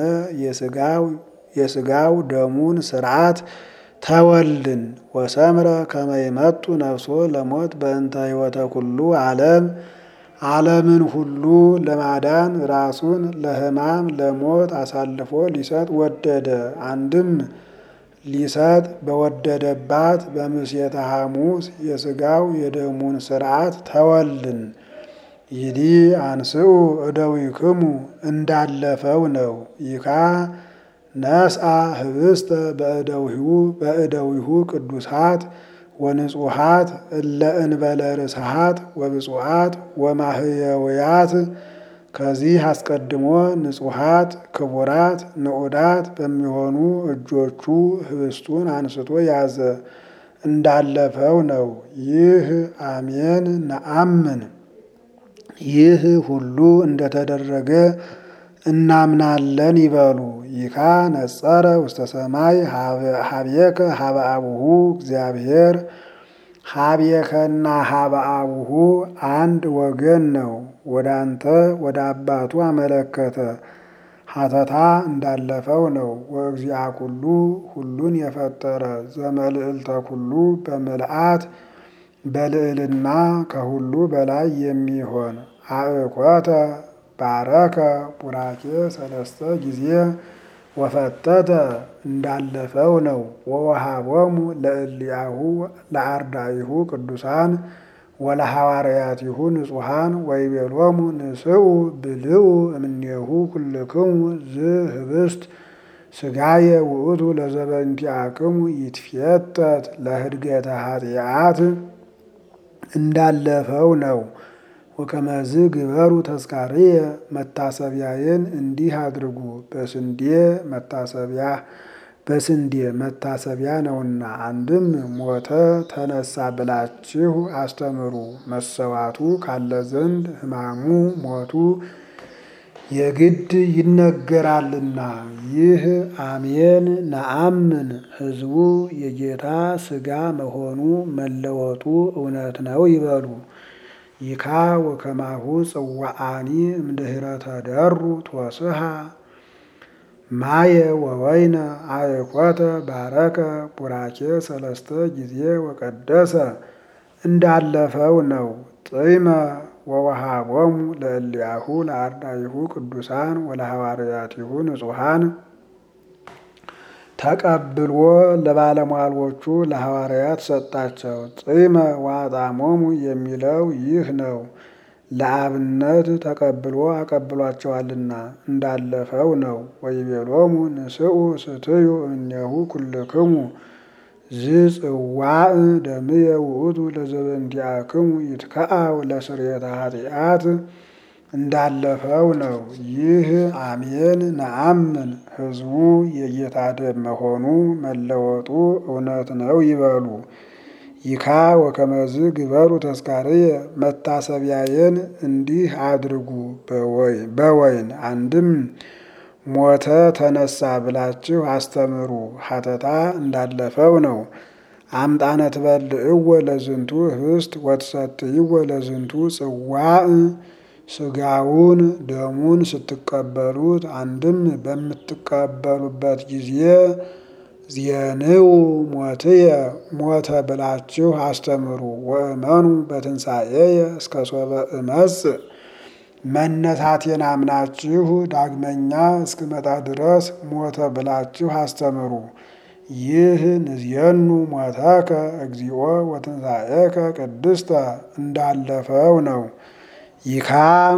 የሥጋው ደሙን ሥርዓት ተወልን። ወሰምረ ከመይመጡ ነፍሶ ለሞት በእንተ ሕይወተ ኩሉ ዓለም ዓለምን ሁሉ ለማዳን ራሱን ለሕማም ለሞት አሳልፎ ሊሰጥ ወደደ። አንድም ሊሰጥ በወደደባት በምስየተ ሐሙስ የሥጋው የደሙን ሥርዓት ተወልን። ይዲ አንስኡ እደዊክሙ እንዳለፈው ነው። ይካ ነስአ ህብስተ በእደዊሁ በእደዊሁ ቅዱሳት ወንጹሃት እለ እንበለ ርስሃት ወብፁዓት ወማህየውያት ከዚህ አስቀድሞ ንጹሃት ክቡራት ንዑዳት በሚሆኑ እጆቹ ህብስቱን አንስቶ ያዘ እንዳለፈው ነው። ይህ አሜን ነአምን ይህ ሁሉ እንደተደረገ እናምናለን ይበሉ። ይካ ነጸረ ውስተ ሰማይ ሀብየከ ሀበ አቡሁ እግዚአብሔር ሀብየከና ሀበ አቡሁ አንድ ወገን ነው። ወደ አንተ ወደ አባቱ አመለከተ። ሀተታ እንዳለፈው ነው። ወእግዚአ ኩሉ ሁሉን የፈጠረ ዘመልዕልተ ኩሉ በምልአት በልዕልና ከሁሉ በላይ የሚሆን አእኮተ ባረከ ቡራኬ ሰለስተ ጊዜ ወፈተተ እንዳለፈው ነው። ወወሃቦሙ ለእልያሁ ለአርዳኢሁ ቅዱሳን ወለሐዋርያቲሁ ንጹሐን ወይቤሎሙ ንስኡ ብልኡ እምኔሁ ኩልክሙ ዝህብስት ስጋየ ውእቱ ለዘበንቲአክሙ ይትፌተት ለህድገተ ኃጢአት እንዳለፈው ነው። ወከመዝ ግበሩ ተስካርየ መታሰቢያዬን እንዲህ አድርጉ። በስንዴ መታሰቢያ በስንዴ መታሰቢያ ነውና። አንድም ሞተ ተነሳ ብላችሁ አስተምሩ። መሰዋቱ ካለ ዘንድ ሕማሙ ሞቱ የግድ ይነገራልና። ይህ አሜን ነአምን ሕዝቡ የጌታ ሥጋ መሆኑ መለወጡ እውነት ነው ይበሉ። ይካ ወከማሁ ጽዋአኒ እምድኅረ ተደሩ ትወስሃ ማየ ወወይነ አእኮተ ባረከ ቡራኬ ሰለስተ ጊዜ ወቀደሰ እንዳለፈው ነው። ጥይመ ወወሃቦሙ ለእልያሁ ለአርዳኢሁ ቅዱሳን ወለሐዋርያቲሁ ንጹሐን ተቀብሎ ለባለሟሎቹ ለሐዋርያት ሰጣቸው። ጥይመ ወአጣሞሙ የሚለው ይህ ነው። ለአብነት ተቀብሎ አቀብሏቸዋልና እንዳለፈው ነው። ወይቤሎሙ ንስኡ ስትዩ እምኔሁ ኩልክሙ ዝጽዋዕ ደምየ ውእቱ ለዘበንቲአክሙ ይትከአው ለስርየተ ኃጢአት እንዳለፈው ነው። ይህ አሜን ነአምን ሕዝቡ የጌታ ደም መሆኑ መለወጡ እውነት ነው ይበሉ። ይካ ወከመዝ ግበሩ ተስካርየ መታሰቢያዬን እንዲህ አድርጉ በወይን አንድም ሞተ ተነሳ ብላችሁ አስተምሩ። ሀተታ እንዳለፈው ነው። አምጣነ ትበልዕዎ ለዝንቱ ህብስት ወትሰትይዎ ለዝንቱ ጽዋዕ ስጋውን ደሙን ስትቀበሉት አንድም በምትቀበሉበት ጊዜ ዜንው ሞትየ ሞተ ብላችሁ አስተምሩ። ወእመኑ በትንሣኤየ እስከ ሶበ እመጽእ መነሳቴን አምናችሁ ዳግመኛ እስክመጣ ድረስ ሞተ ብላችሁ አስተምሩ። ይህ ንዝየኑ ሞተከ እግዚኦ ወትንሣኤከ ቅድስተ እንዳለፈው ነው። ይካ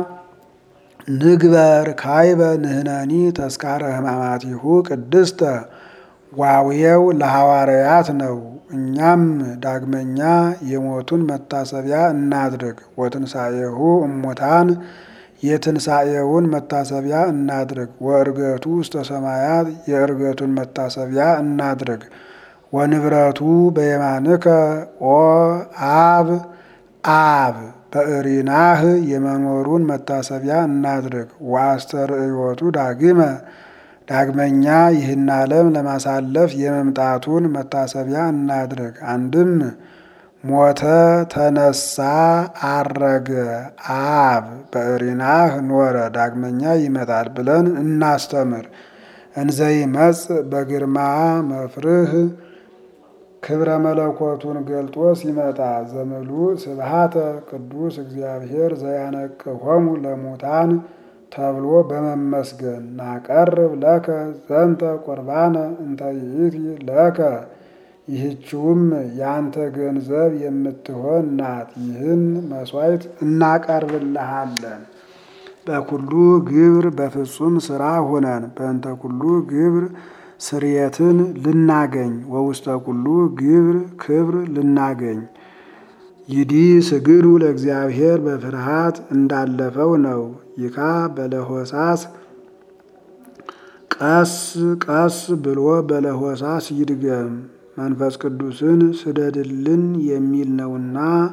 ንግበር ካይበ ንህነኒ ተስካረ ሕማማቲሁ ቅድስተ ዋውየው ለሐዋርያት ነው። እኛም ዳግመኛ የሞቱን መታሰቢያ እናድርግ። ወትንሣኤሁ እሙታን የትንሣኤውን መታሰቢያ እናድርግ። ወእርገቱ ውስተ ሰማያት የእርገቱን መታሰቢያ እናድርግ። ወንብረቱ በየማንከ ኦ አብ አብ በእሪናህ የመኖሩን መታሰቢያ እናድርግ። ወአስተርእዮቱ ዳግመ ዳግመኛ ይህን ዓለም ለማሳለፍ የመምጣቱን መታሰቢያ እናድርግ። አንድም ሞተ፣ ተነሳ፣ አረገ፣ አብ በእሪናህ ኖረ፣ ዳግመኛ ይመጣል ብለን እናስተምር። እንዘይመጽእ በግርማ መፍርህ ክብረ መለኮቱን ገልጦ ሲመጣ ዘምሉእ ስብሃተ ቅዱስ እግዚአብሔር ዘያነቅሆሙ ለሙታን ተብሎ በመመስገን ናቀርብ ለከ ዘንተ ቁርባነ እንተ ይእቲ ለከ ይህችውም ያንተ ገንዘብ የምትሆን ናት። ይህን መስዋዕት እናቀርብልሃለን። በኩሉ ግብር በፍጹም ስራ ሆነን በእንተ ኩሉ ግብር ስርየትን ልናገኝ ወውስተ ኩሉ ግብር ክብር ልናገኝ ይዲ ስግዱ ለእግዚአብሔር በፍርሃት እንዳለፈው ነው። ይካ በለሆሳስ ቀስ ቀስ ብሎ በለሆሳስ ይድገም መንፈስ ቅዱስን ስደድልን የሚል ነውና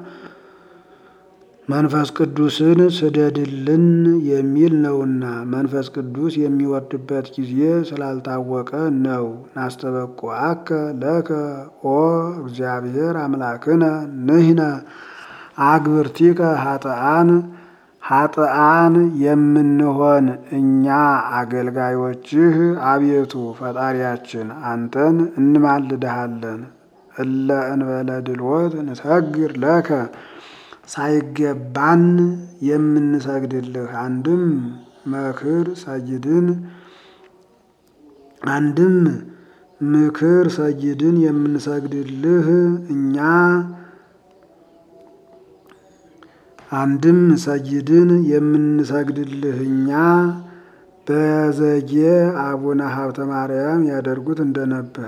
መንፈስ ቅዱስን ስደድልን የሚል ነውና መንፈስ ቅዱስ የሚወርድበት ጊዜ ስላልታወቀ ነው። ናስተበቁዐከ ለከ ኦ እግዚአብሔር አምላክነ ንሕነ አግብርቲከ ኃጥአን ኃጥአን የምንሆን እኛ አገልጋዮችህ አቤቱ ፈጣሪያችን አንተን እንማልድሃለን። እለ እንበለ ድልወት ንሰግር ለከ ሳይገባን የምንሰግድልህ አንድም መክር ሰይድን አንድም ምክር ሰይድን የምንሰግድልህ እኛ አንድም ሰይድን የምንሰግድልህ እኛ በዘጌ አቡነ ሀብተ ማርያም ያደርጉት እንደነበር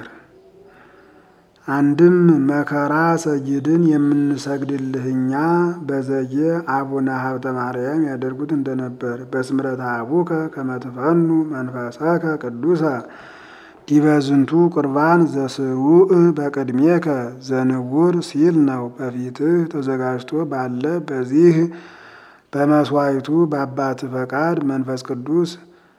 አንድም መከራ ሰይድን የምንሰግድልህ እኛ በዘጌ አቡነ ሀብተ ማርያም ያደርጉት እንደነበር በስምረተ አቡከ ከመትፈኑ መንፈሰከ ቅዱሰ ዲበዝንቱ ቁርባን ዘስሩዕ በቅድሜከ ዘንውር ሲል ነው። በፊትህ ተዘጋጅቶ ባለ በዚህ በመስዋዕቱ በአባት ፈቃድ መንፈስ ቅዱስ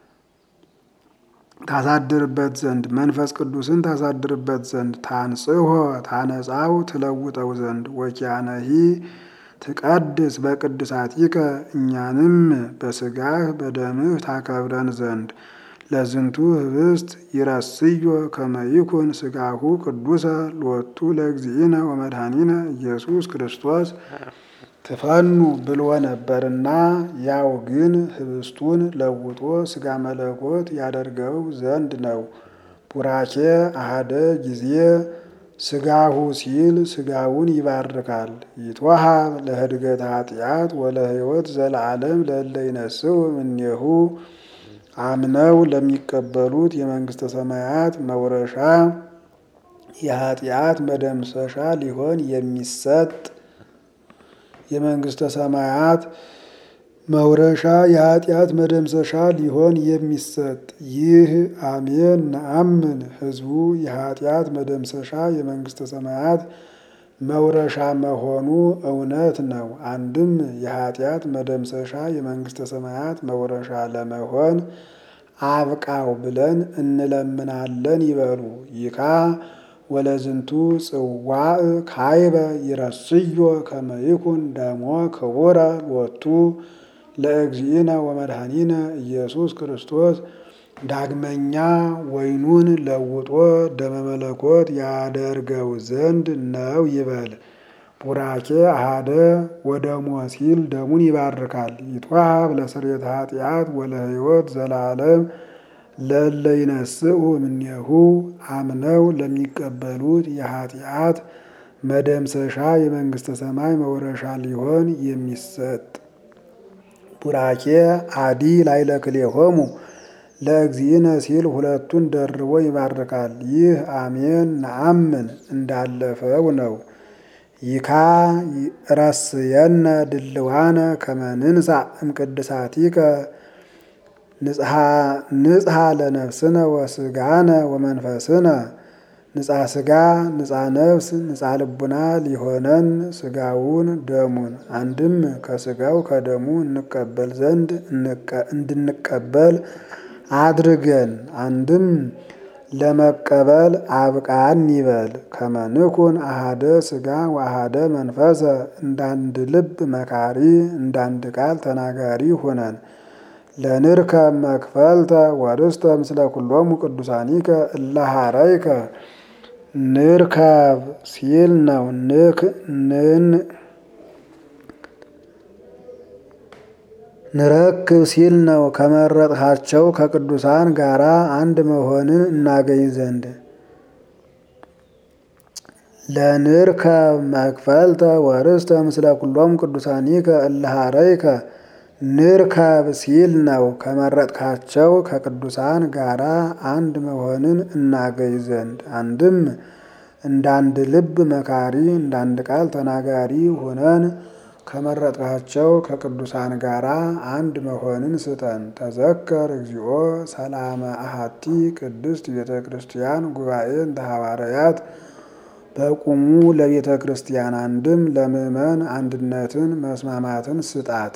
ታሳድርበት ዘንድ መንፈስ ቅዱስን ታሳድርበት ዘንድ ታንጽሖ ታነጻው ትለውጠው ዘንድ ወኪያነሂ ትቀድስ በቅድሳቲከ እኛንም በስጋህ በደምህ ታከብረን ዘንድ ለዝንቱ ህብስት ይረስዮ ከመይኩን ስጋሁ ቅዱሰ ሎቱ ለእግዚእነ ወመድኃኒነ ኢየሱስ ክርስቶስ ትፈኑ ብሎ ነበርና ያው ግን ህብስቱን ለውጦ ስጋ መለኮት ያደርገው ዘንድ ነው። ቡራኬ አሃደ ጊዜ ስጋሁ ሲል ስጋውን ይባርካል። ይትወሃብ ለህድገት ኃጢአት ወለህይወት ዘለዓለም ለእለ ይነስው እምኔሁ አምነው ለሚቀበሉት የመንግስተ ሰማያት መውረሻ የኃጢአት መደምሰሻ ሊሆን የሚሰጥ የመንግስተ ሰማያት መውረሻ የኃጢአት መደምሰሻ ሊሆን የሚሰጥ ይህ አሜን ነአምን ህዝቡ የኃጢአት መደምሰሻ የመንግስተ ሰማያት መውረሻ መሆኑ እውነት ነው። አንድም የኃጢአት መደምሰሻ የመንግስተ ሰማያት መውረሻ ለመሆን አብቃው ብለን እንለምናለን ይበሉ። ይካ ወለዝንቱ ጽዋዕ ካይበ ይረስዮ ከመ ይኩን ደሞ ክቡረ ሎቱ ለእግዚእነ ወመድኃኒነ ኢየሱስ ክርስቶስ ዳግመኛ ወይኑን ለውጦ ደመ መለኮት ያደርገው ዘንድ ነው ይበል። ቡራኬ አሃደ ወደሞ ሲል ደሙን ይባርካል። ይትዋሃብ ለስርየተ ኃጢአት ወለህይወት ዘላለም ለእለ ይነስኡ እምኔሁ አምነው ለሚቀበሉት የኃጢአት መደምሰሻ የመንግስተ ሰማይ መውረሻ ሊሆን የሚሰጥ ቡራኬ አዲ ላዕለ ክልኤሆሙ ለእግዚእነ ሲል ሁለቱን ደርቦ ይባርካል። ይህ አሜን ነአምን እንዳለፈው ነው። ይካ ረስየነ ድልዋነ ከመ ንንሣእ እምቅድሳቲከ ንጽሐ ለነፍስነ ወስጋነ ወመንፈስነ ንጻ ስጋ ንጻ ነፍስ ንጻ ልቡና ሊሆነን ስጋውን ደሙን አንድም ከስጋው ከደሙ እንቀበል ዘንድ እንድንቀበል አድርገን አንድም ለመቀበል አብቃን ይበል። ከመንኩን አሃደ ስጋ ወአሃደ መንፈሰ እንዳንድ ልብ መካሪ እንዳንድ ቃል ተናጋሪ ሁነን ለንርከብ መክፈልተ ወርስተ ምስለ ኩሎሙ ቅዱሳኒከ እለሃረይከ ንርከብ ሲል ነው። ንክ ንን ንረክብ ሲል ነው። ከመረጥሃቸው ከቅዱሳን ጋራ አንድ መሆንን እናገኝ ዘንድ ለንርከብ መክፈልተ ወርስተ ምስለ ኩሎሙ ቅዱሳኒከ እለሃረይከ ንርከብ ሲል ነው። ከመረጥካቸው ከቅዱሳን ጋራ አንድ መሆንን እናገኝ ዘንድ አንድም እንዳንድ ልብ መካሪ እንዳንድ ቃል ተናጋሪ ሆነን ከመረጥካቸው ከቅዱሳን ጋራ አንድ መሆንን ስጠን። ተዘከር እግዚኦ ሰላመ አሃቲ ቅድስት ቤተ ክርስቲያን ጉባኤ እንተ ሐዋርያት በቁሙ ለቤተ ክርስቲያን አንድም ለምእመን አንድነትን መስማማትን ስጣት።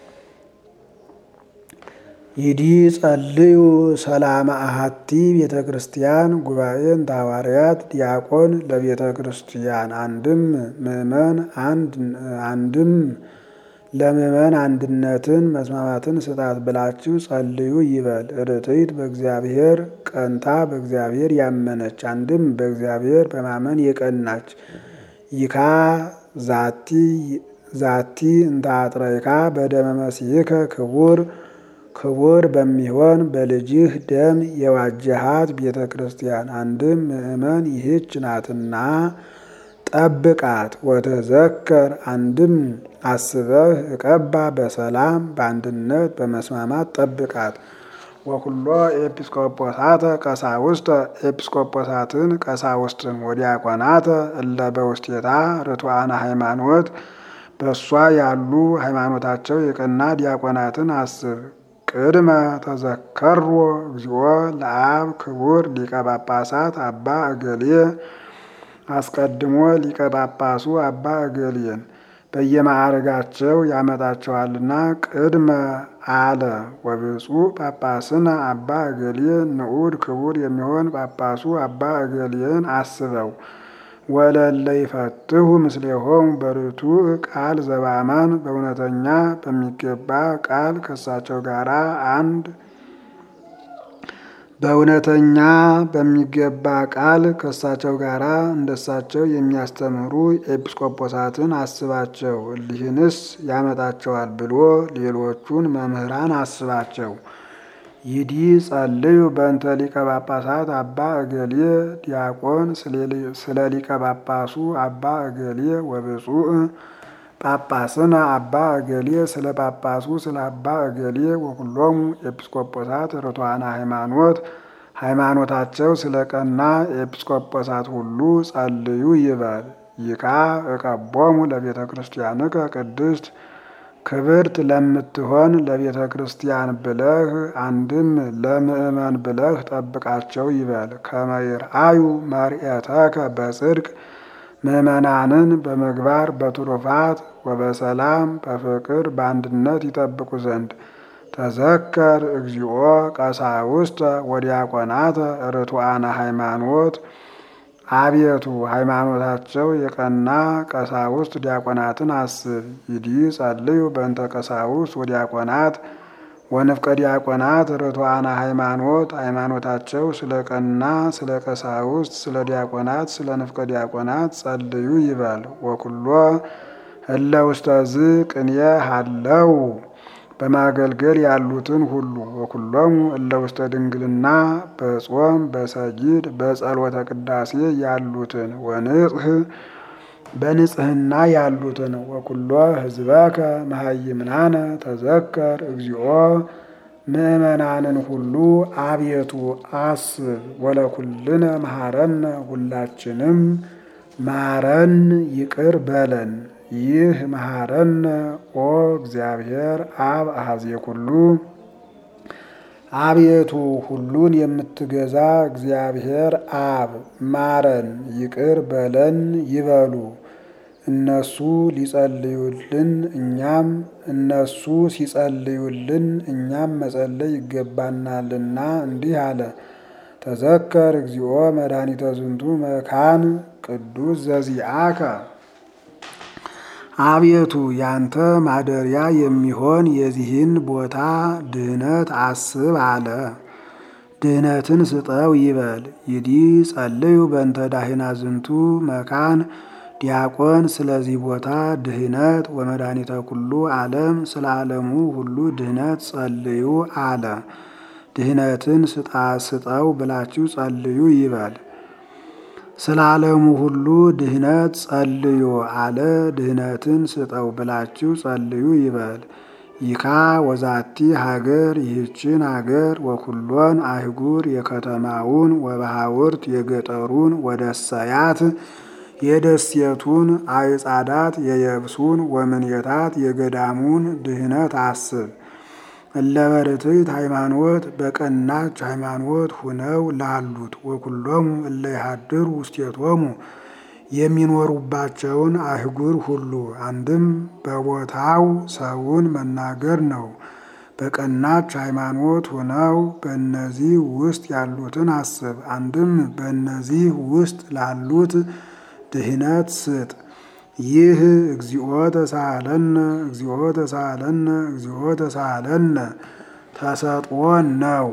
ይዲ ጸልዩ ሰላመ አሃቲ ቤተ ክርስቲያን ጉባኤ እንተ ሐዋርያት ዲያቆን ለቤተ ክርስቲያን አንድም ምእመን አንድም ለምእመን አንድነትን መስማማትን ስጣት ብላችሁ ጸልዩ ይበል። ርትዕት በእግዚአብሔር ቀንታ በእግዚአብሔር ያመነች አንድም በእግዚአብሔር በማመን የቀናች ይካ ዛቲ ዛቲ እንተ አጥረይካ በደመ መሲሕከ ክቡር ክቡር በሚሆን በልጅህ ደም የዋጀሃት ቤተ ክርስቲያን አንድም ምእመን ይህች ናትና ጠብቃት። ወተዘከር አንድም አስበህ እቀባ በሰላም በአንድነት በመስማማት ጠብቃት። ወኩሎ ኤጲስቆጶሳተ ቀሳውስተ ኤጲስቆጶሳትን ቀሳውስትን ወዲያቆናተ እለ በውስቴታ ርቱዓነ ሃይማኖት በእሷ ያሉ ሃይማኖታቸው የቀና ዲያቆናትን አስብ። ቅድመ ተዘከሮ እግዚኦ ለአብ ክቡር ሊቀ ጳጳሳት አባ እገሌ አስቀድሞ ሊቀ ጳጳሱ አባ እገሌን በየማዕረጋቸው ያመጣቸዋልና ቅድመ አለ። ወብፁዕ ጳጳስነ አባ እገሌ ንዑድ ክቡር የሚሆን ጳጳሱ አባ እገሌን አስበው። ወለለ ይፈትሁ ምስሌሆሙ በርቱዕ ቃል ዘባማን በእውነተኛ በሚገባ ቃል ከሳቸው ጋራ አንድ በእውነተኛ በሚገባ ቃል ከሳቸው ጋራ እንደሳቸው የሚያስተምሩ ኤጲስቆጶሳትን አስባቸው። እሊህንስ ያመጣቸዋል ብሎ ሌሎቹን መምህራን አስባቸው። ይዲ ጸልዩ በእንተ ሊቀ ጳጳሳት አባ እገሌ ዲያቆን ስለ ሊቀ ጳጳሱ አባ እገሌ ወብፁዕ ጳጳስነ አባ እገሌ ስለ ጳጳሱ ስለ አባ እገሌ ወኩሎሙ ኤጲስቆጶሳት ርቱዓነ ሃይማኖት ሃይማኖታቸው ስለ ቀና ኤጲስቆጶሳት ሁሉ ጸልዩ ይበል። ይካ እቀቦሙ ለቤተ ክርስቲያንከ ቅድስት ክብርት ለምትሆን ለቤተ ክርስቲያን ብለህ አንድም ለምእመን ብለህ ጠብቃቸው ይበል። ከመይርአዩ መርኤተከ በጽድቅ ምእመናንን በምግባር በትሩፋት ወበሰላም በፍቅር በአንድነት ይጠብቁ ዘንድ ተዘከር እግዚኦ ቀሳውስተ ወዲያቆናተ ርቱዓነ ሃይማኖት አቤቱ ሃይማኖታቸው የቀና ቀሳውስት ዲያቆናትን አስብ። ይዲ ጸልዩ በእንተ ቀሳውስት ወዲያቆናት ወንፍቀ ዲያቆናት ርቱዓነ ሃይማኖት ሃይማኖታቸው ስለ ቀና ስለ ቀሳውስት ስለ ዲያቆናት ስለ ንፍቀ ዲያቆናት ጸልዩ ይበል። ወኩሎ እለ ውስተዝ ቅንየ ሃለው በማገልገል ያሉትን ሁሉ ወኩሎሙ እለ ውስተ ድንግልና በጾም በሰጊድ በጸሎተ ቅዳሴ ያሉትን ወንጽህ በንጽህና ያሉትን ወኩሎ ህዝበከ መሃይምናነ ተዘከር እግዚኦ ምእመናንን ሁሉ አቤቱ አስብ። ወለኩልነ መሐረነ ሁላችንም ማረን ይቅር በለን። ይህ መሐረነ ኦ እግዚአብሔር አብ አሐዜ ኩሉ አቤቱ ሁሉን የምትገዛ እግዚአብሔር አብ ማረን ይቅር በለን ይበሉ። እነሱ ሊጸልዩልን እኛም እነሱ ሲጸልዩልን እኛም መጸለይ ይገባናልና እንዲህ አለ። ተዘከር እግዚኦ መድኃኒተ ዝንቱ መካን ቅዱስ ዘዚአከ አቤቱ ያንተ ማደሪያ የሚሆን የዚህን ቦታ ድህነት አስብ አለ። ድህነትን ስጠው ይበል። ይዲ ጸልዩ በእንተ ዳሂና ዝንቱ መካን ዲያቆን ስለዚህ ቦታ ድህነት ወመድኃኒተ ኩሉ ዓለም ስለ ዓለሙ ሁሉ ድህነት ጸልዩ አለ። ድህነትን ስጣ ስጠው ብላችሁ ጸልዩ ይበል። ስለ ዓለሙ ሁሉ ድህነት ጸልዩ አለ። ድህነትን ስጠው ብላችሁ ጸልዩ ይበል። ይካ ወዛቲ ሀገር ይህችን ሀገር ወኩሎን አይጉር የከተማውን ወበሃውርት የገጠሩን ወደሰያት የደሴቱን አይጻዳት የየብሱን ወምንየታት የገዳሙን ድህነት አስብ። እለበርትዕት ሃይማኖት በቀናች ሃይማኖት ሁነው ላሉት ወኩሎሙ እለ ይሃድሩ ውስቴቶሙ የሚኖሩባቸውን አህጉር ሁሉ አንድም በቦታው ሰውን መናገር ነው። በቀናች ሃይማኖት ሆነው በእነዚህ ውስጥ ያሉትን አስብ። አንድም በእነዚህ ውስጥ ላሉት ድህነት ስጥ። ይህ እግዚኦ ተሳለነ እግዚኦ ተሳለነ እግዚኦ ተሳለነ ተሰጥኦ ነው።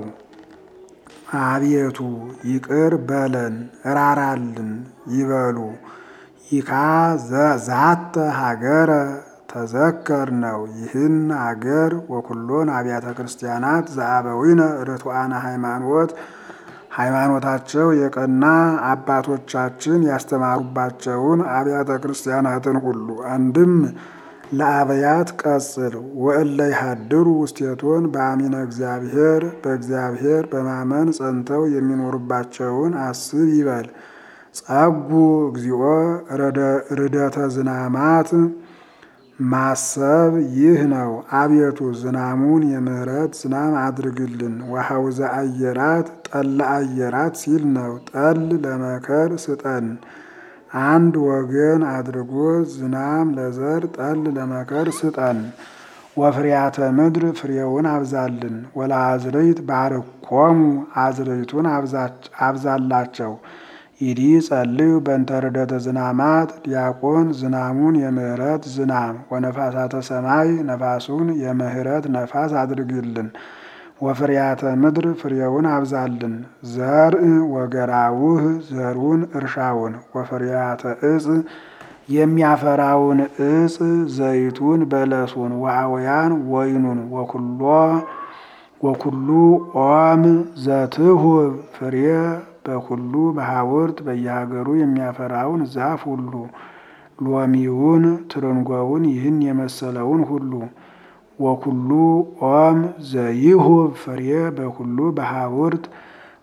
አቤቱ ይቅር በለን እራራልን ይበሉ። ይካ ዛተ ሀገረ ተዘከር ነው። ይህን አገር ወኩሎን አብያተ ክርስቲያናት ዘአበዊነ ርቱዓነ ሃይማኖት ሃይማኖታቸው የቀና አባቶቻችን ያስተማሩባቸውን አብያተ ክርስቲያናትን ሁሉ አንድም ለአብያት ቀጽል ወእለ ይሃድሩ ውስቴቶን በአሚነ እግዚአብሔር በእግዚአብሔር በማመን ጸንተው የሚኖሩባቸውን አስብ ይበል። ጸጉ እግዚኦ ርደተ ዝናማት ማሰብ ይህ ነው። አቤቱ ዝናሙን የምህረት ዝናም አድርግልን። ወሐውዘ አየራት ጠለ አየራት ሲል ነው። ጠል ለመከር ስጠን አንድ ወገን አድርጎ ዝናም ለዘር ጠል ለመከር ስጠን። ወፍሪያተ ምድር ፍሬውን አብዛልን። ወለአዝርዕት ባርኮሙ አዝርዕቱን አብዛላቸው። ይዲ ጸልዩ በእንተ ርደተ ዝናማት ዲያቆን ዝናሙን የምህረት ዝናም ወነፋሳተ ሰማይ ነፋሱን የምህረት ነፋስ አድርግልን። ወፍሪያተ ምድር ፍሬውን አብዛልን። ዘርእ ወገራውህ ዘሩን እርሻውን ወፍሪያተ እጽ የሚያፈራውን እጽ ዘይቱን በለሱን ወአውያን ወይኑን ወኩሎ ወኩሉ ኦም ዘትሁብ ፍሬ በኩሉ በሐውርት በየሀገሩ የሚያፈራውን ዛፍ ሁሉ ሎሚውን፣ ትርንጎውን ይህን የመሰለውን ሁሉ ወኩሉ ኦም ዘይሁብ ፍሬ በኩሉ በሐውርት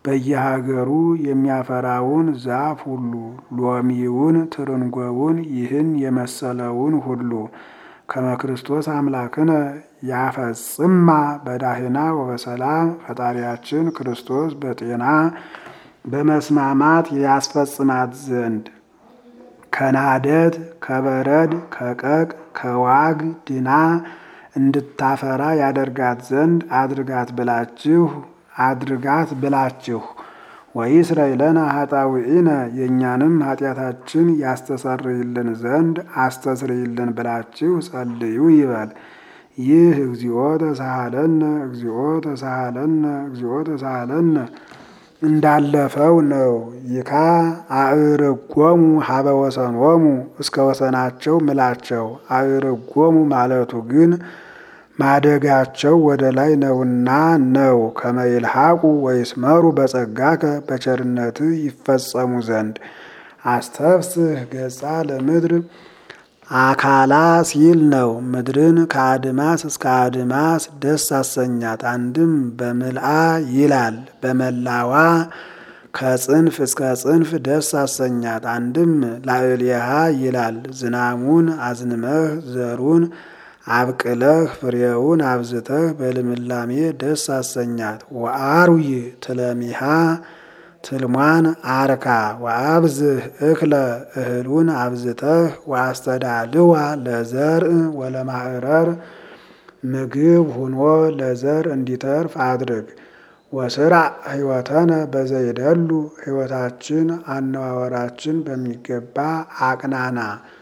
በየሀገሩ የሚያፈራውን ዛፍ ሁሉ ሎሚውን፣ ትርንጎውን ይህን የመሰለውን ሁሉ ከመ ክርስቶስ አምላክነ ያፈጽማ በዳህና ወበሰላም ፈጣሪያችን ክርስቶስ በጤና በመስማማት ያስፈጽማት ዘንድ ከናደድ ከበረድ ከቀቅ ከዋግ ድና እንድታፈራ ያደርጋት ዘንድ አድርጋት ብላችሁ አድርጋት ብላችሁ ወይስረይለነ ኃጣውኢነ የእኛንም ኃጢአታችን ያስተሰርይልን ዘንድ አስተስርይልን ብላችሁ ጸልዩ ይበል። ይህ እግዚኦ ተሳሃለነ እግዚኦ ተሳሃለነ እግዚኦ ተሳሃለነ እንዳለፈው ነው። ይካ አዕርጎሙ ሀበ ወሰኖሙ እስከ ወሰናቸው ምላቸው። አዕርጎሙ ማለቱ ግን ማደጋቸው ወደ ላይ ነውና ነው። ከመይልሃቁ ወይስመሩ በጸጋከ በቸርነት ይፈጸሙ ዘንድ አስተፍስህ ገጻ ለምድር አካላ ሲል ነው። ምድርን ከአድማስ እስከ አድማስ ደስ አሰኛት። አንድም በምልአ ይላል በመላዋ ከጽንፍ እስከ ጽንፍ ደስ አሰኛት። አንድም ላዕሌሃ ይላል ዝናሙን አዝንመህ ዘሩን አብቅለህ ፍሬውን አብዝተህ በልምላሜ ደስ አሰኛት። ወአርዊ ትለሚሃ ትልሟን አርካ ወአብዝህ እክለ እህሉን አብዝተህ ወአስተዳልዋ ለዘርእ ወለማዕረር ምግብ ሁኖ ለዘር እንዲተርፍ አድርግ። ወስራ ሕይወተነ በዘይደሉ ሕይወታችን አነዋወራችን በሚገባ አቅናና።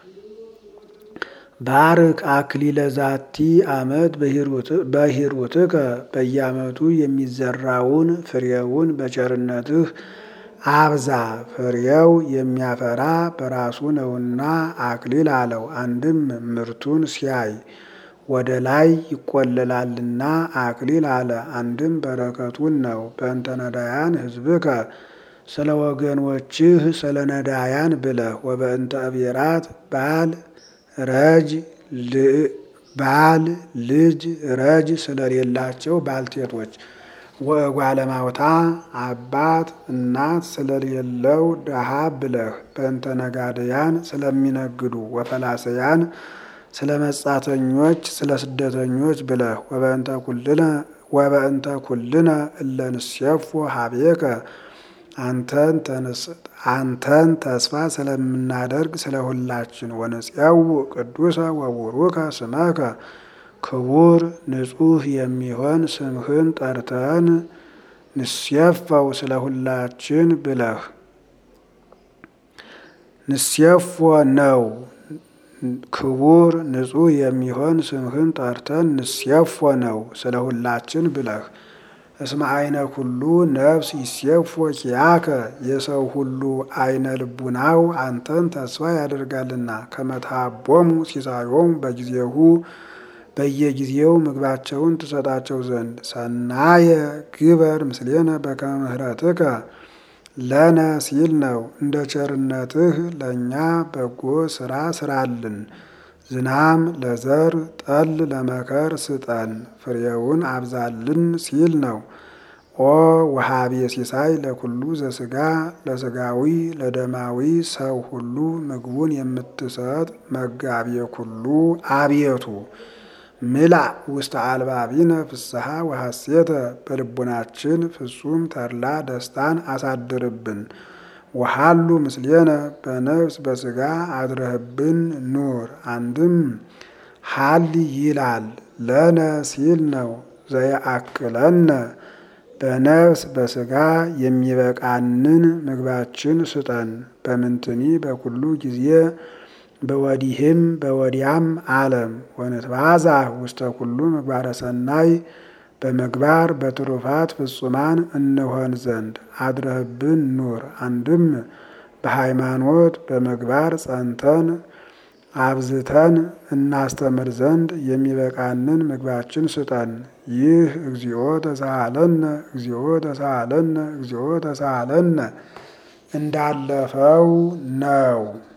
ባርክ አክሊለ ዛቲ ዓመት በሂሩትከ በየዓመቱ የሚዘራውን ፍሬውን በቸርነትህ አብዛ። ፍሬው የሚያፈራ በራሱ ነውና አክሊል አለው። አንድም ምርቱን ሲያይ ወደ ላይ ይቆለላልና አክሊል አለ። አንድም በረከቱን ነው። በእንተ ነዳያን ሕዝብከ ስለ ወገኖችህ ስለ ነዳያን ብለህ ወበእንተ እብየራት ባል ረጅ ባል ልጅ ረጅ ስለሌላቸው ባልቴቶች ወእጓለማውታ አባት እናት ስለሌለው ደሃ ብለህ በእንተ ነጋድያን ስለሚነግዱ ወፈላሰያን ስለ መጻተኞች ስለ ስደተኞች ብለህ ወበእንተ ኩልነ እለንሴፎ ሀቤከ አንተን ተስፋ ስለምናደርግ ስለ ሁላችን ወንጽያው ቅዱሰ ወቡሩከ ስመከ ክቡር ንጹሕ የሚሆን ስምህን ጠርተን ንሴፈው ስለ ሁላችን ብለህ ንሴፎ ነው። ክቡር ንጹሕ የሚሆን ስምህን ጠርተን ንሴፎ ነው ስለ ሁላችን ብለህ እስመ አይነ ኩሉ ነፍስ ይሴፎ ኪያከ የሰው ሁሉ አይነ ልቡናው አንተን ተስፋ ያደርጋልና ከመትሃቦሙ ሲሳዮሙ በጊዜሁ በየጊዜው ምግባቸውን ትሰጣቸው ዘንድ ሰናየ ግበር ምስሌነ በከመ ምሕረትከ ለነ ሲል ነው። እንደ ቸርነትህ ለእኛ በጎ ስራ ስራልን። ዝናም ለዘር ጠል ለመከር ስጠን፣ ፍሬውን አብዛልን ሲል ነው። ኦ ወሃቤ ሲሳይ ለኩሉ ዘስጋ ለስጋዊ ለደማዊ ሰው ሁሉ ምግቡን የምትሰጥ መጋቤ ኩሉ አቤቱ ምላ ውስተ አልባቢነ ፍስሐ ወሐሴተ በልቡናችን ፍጹም ተድላ ደስታን አሳድርብን። ወሃሉ ምስሌነ በነፍስ በስጋ አድረህብን ኑር። አንድም ሀሊ ይላል ለነ ሲል ነው። ዘየአክለነ በነፍስ በስጋ የሚበቃንን ምግባችን ስጠን። በምንትኒ በኩሉ ጊዜ በወዲህም በወዲያም ዓለም ወንትባዛ ውስተ ኩሉ ምግባረ ሰናይ በምግባር በትሩፋት ፍጹማን እንሆን ዘንድ አድረህብን ኑር። አንድም በሃይማኖት በምግባር ጸንተን አብዝተን እናስተምር ዘንድ የሚበቃንን ምግባችን ስጠን። ይህ እግዚኦ ተሳሃለነ እግዚኦ ተሳሃለነ እግዚኦ ተሳሃለነ እንዳለፈው ነው።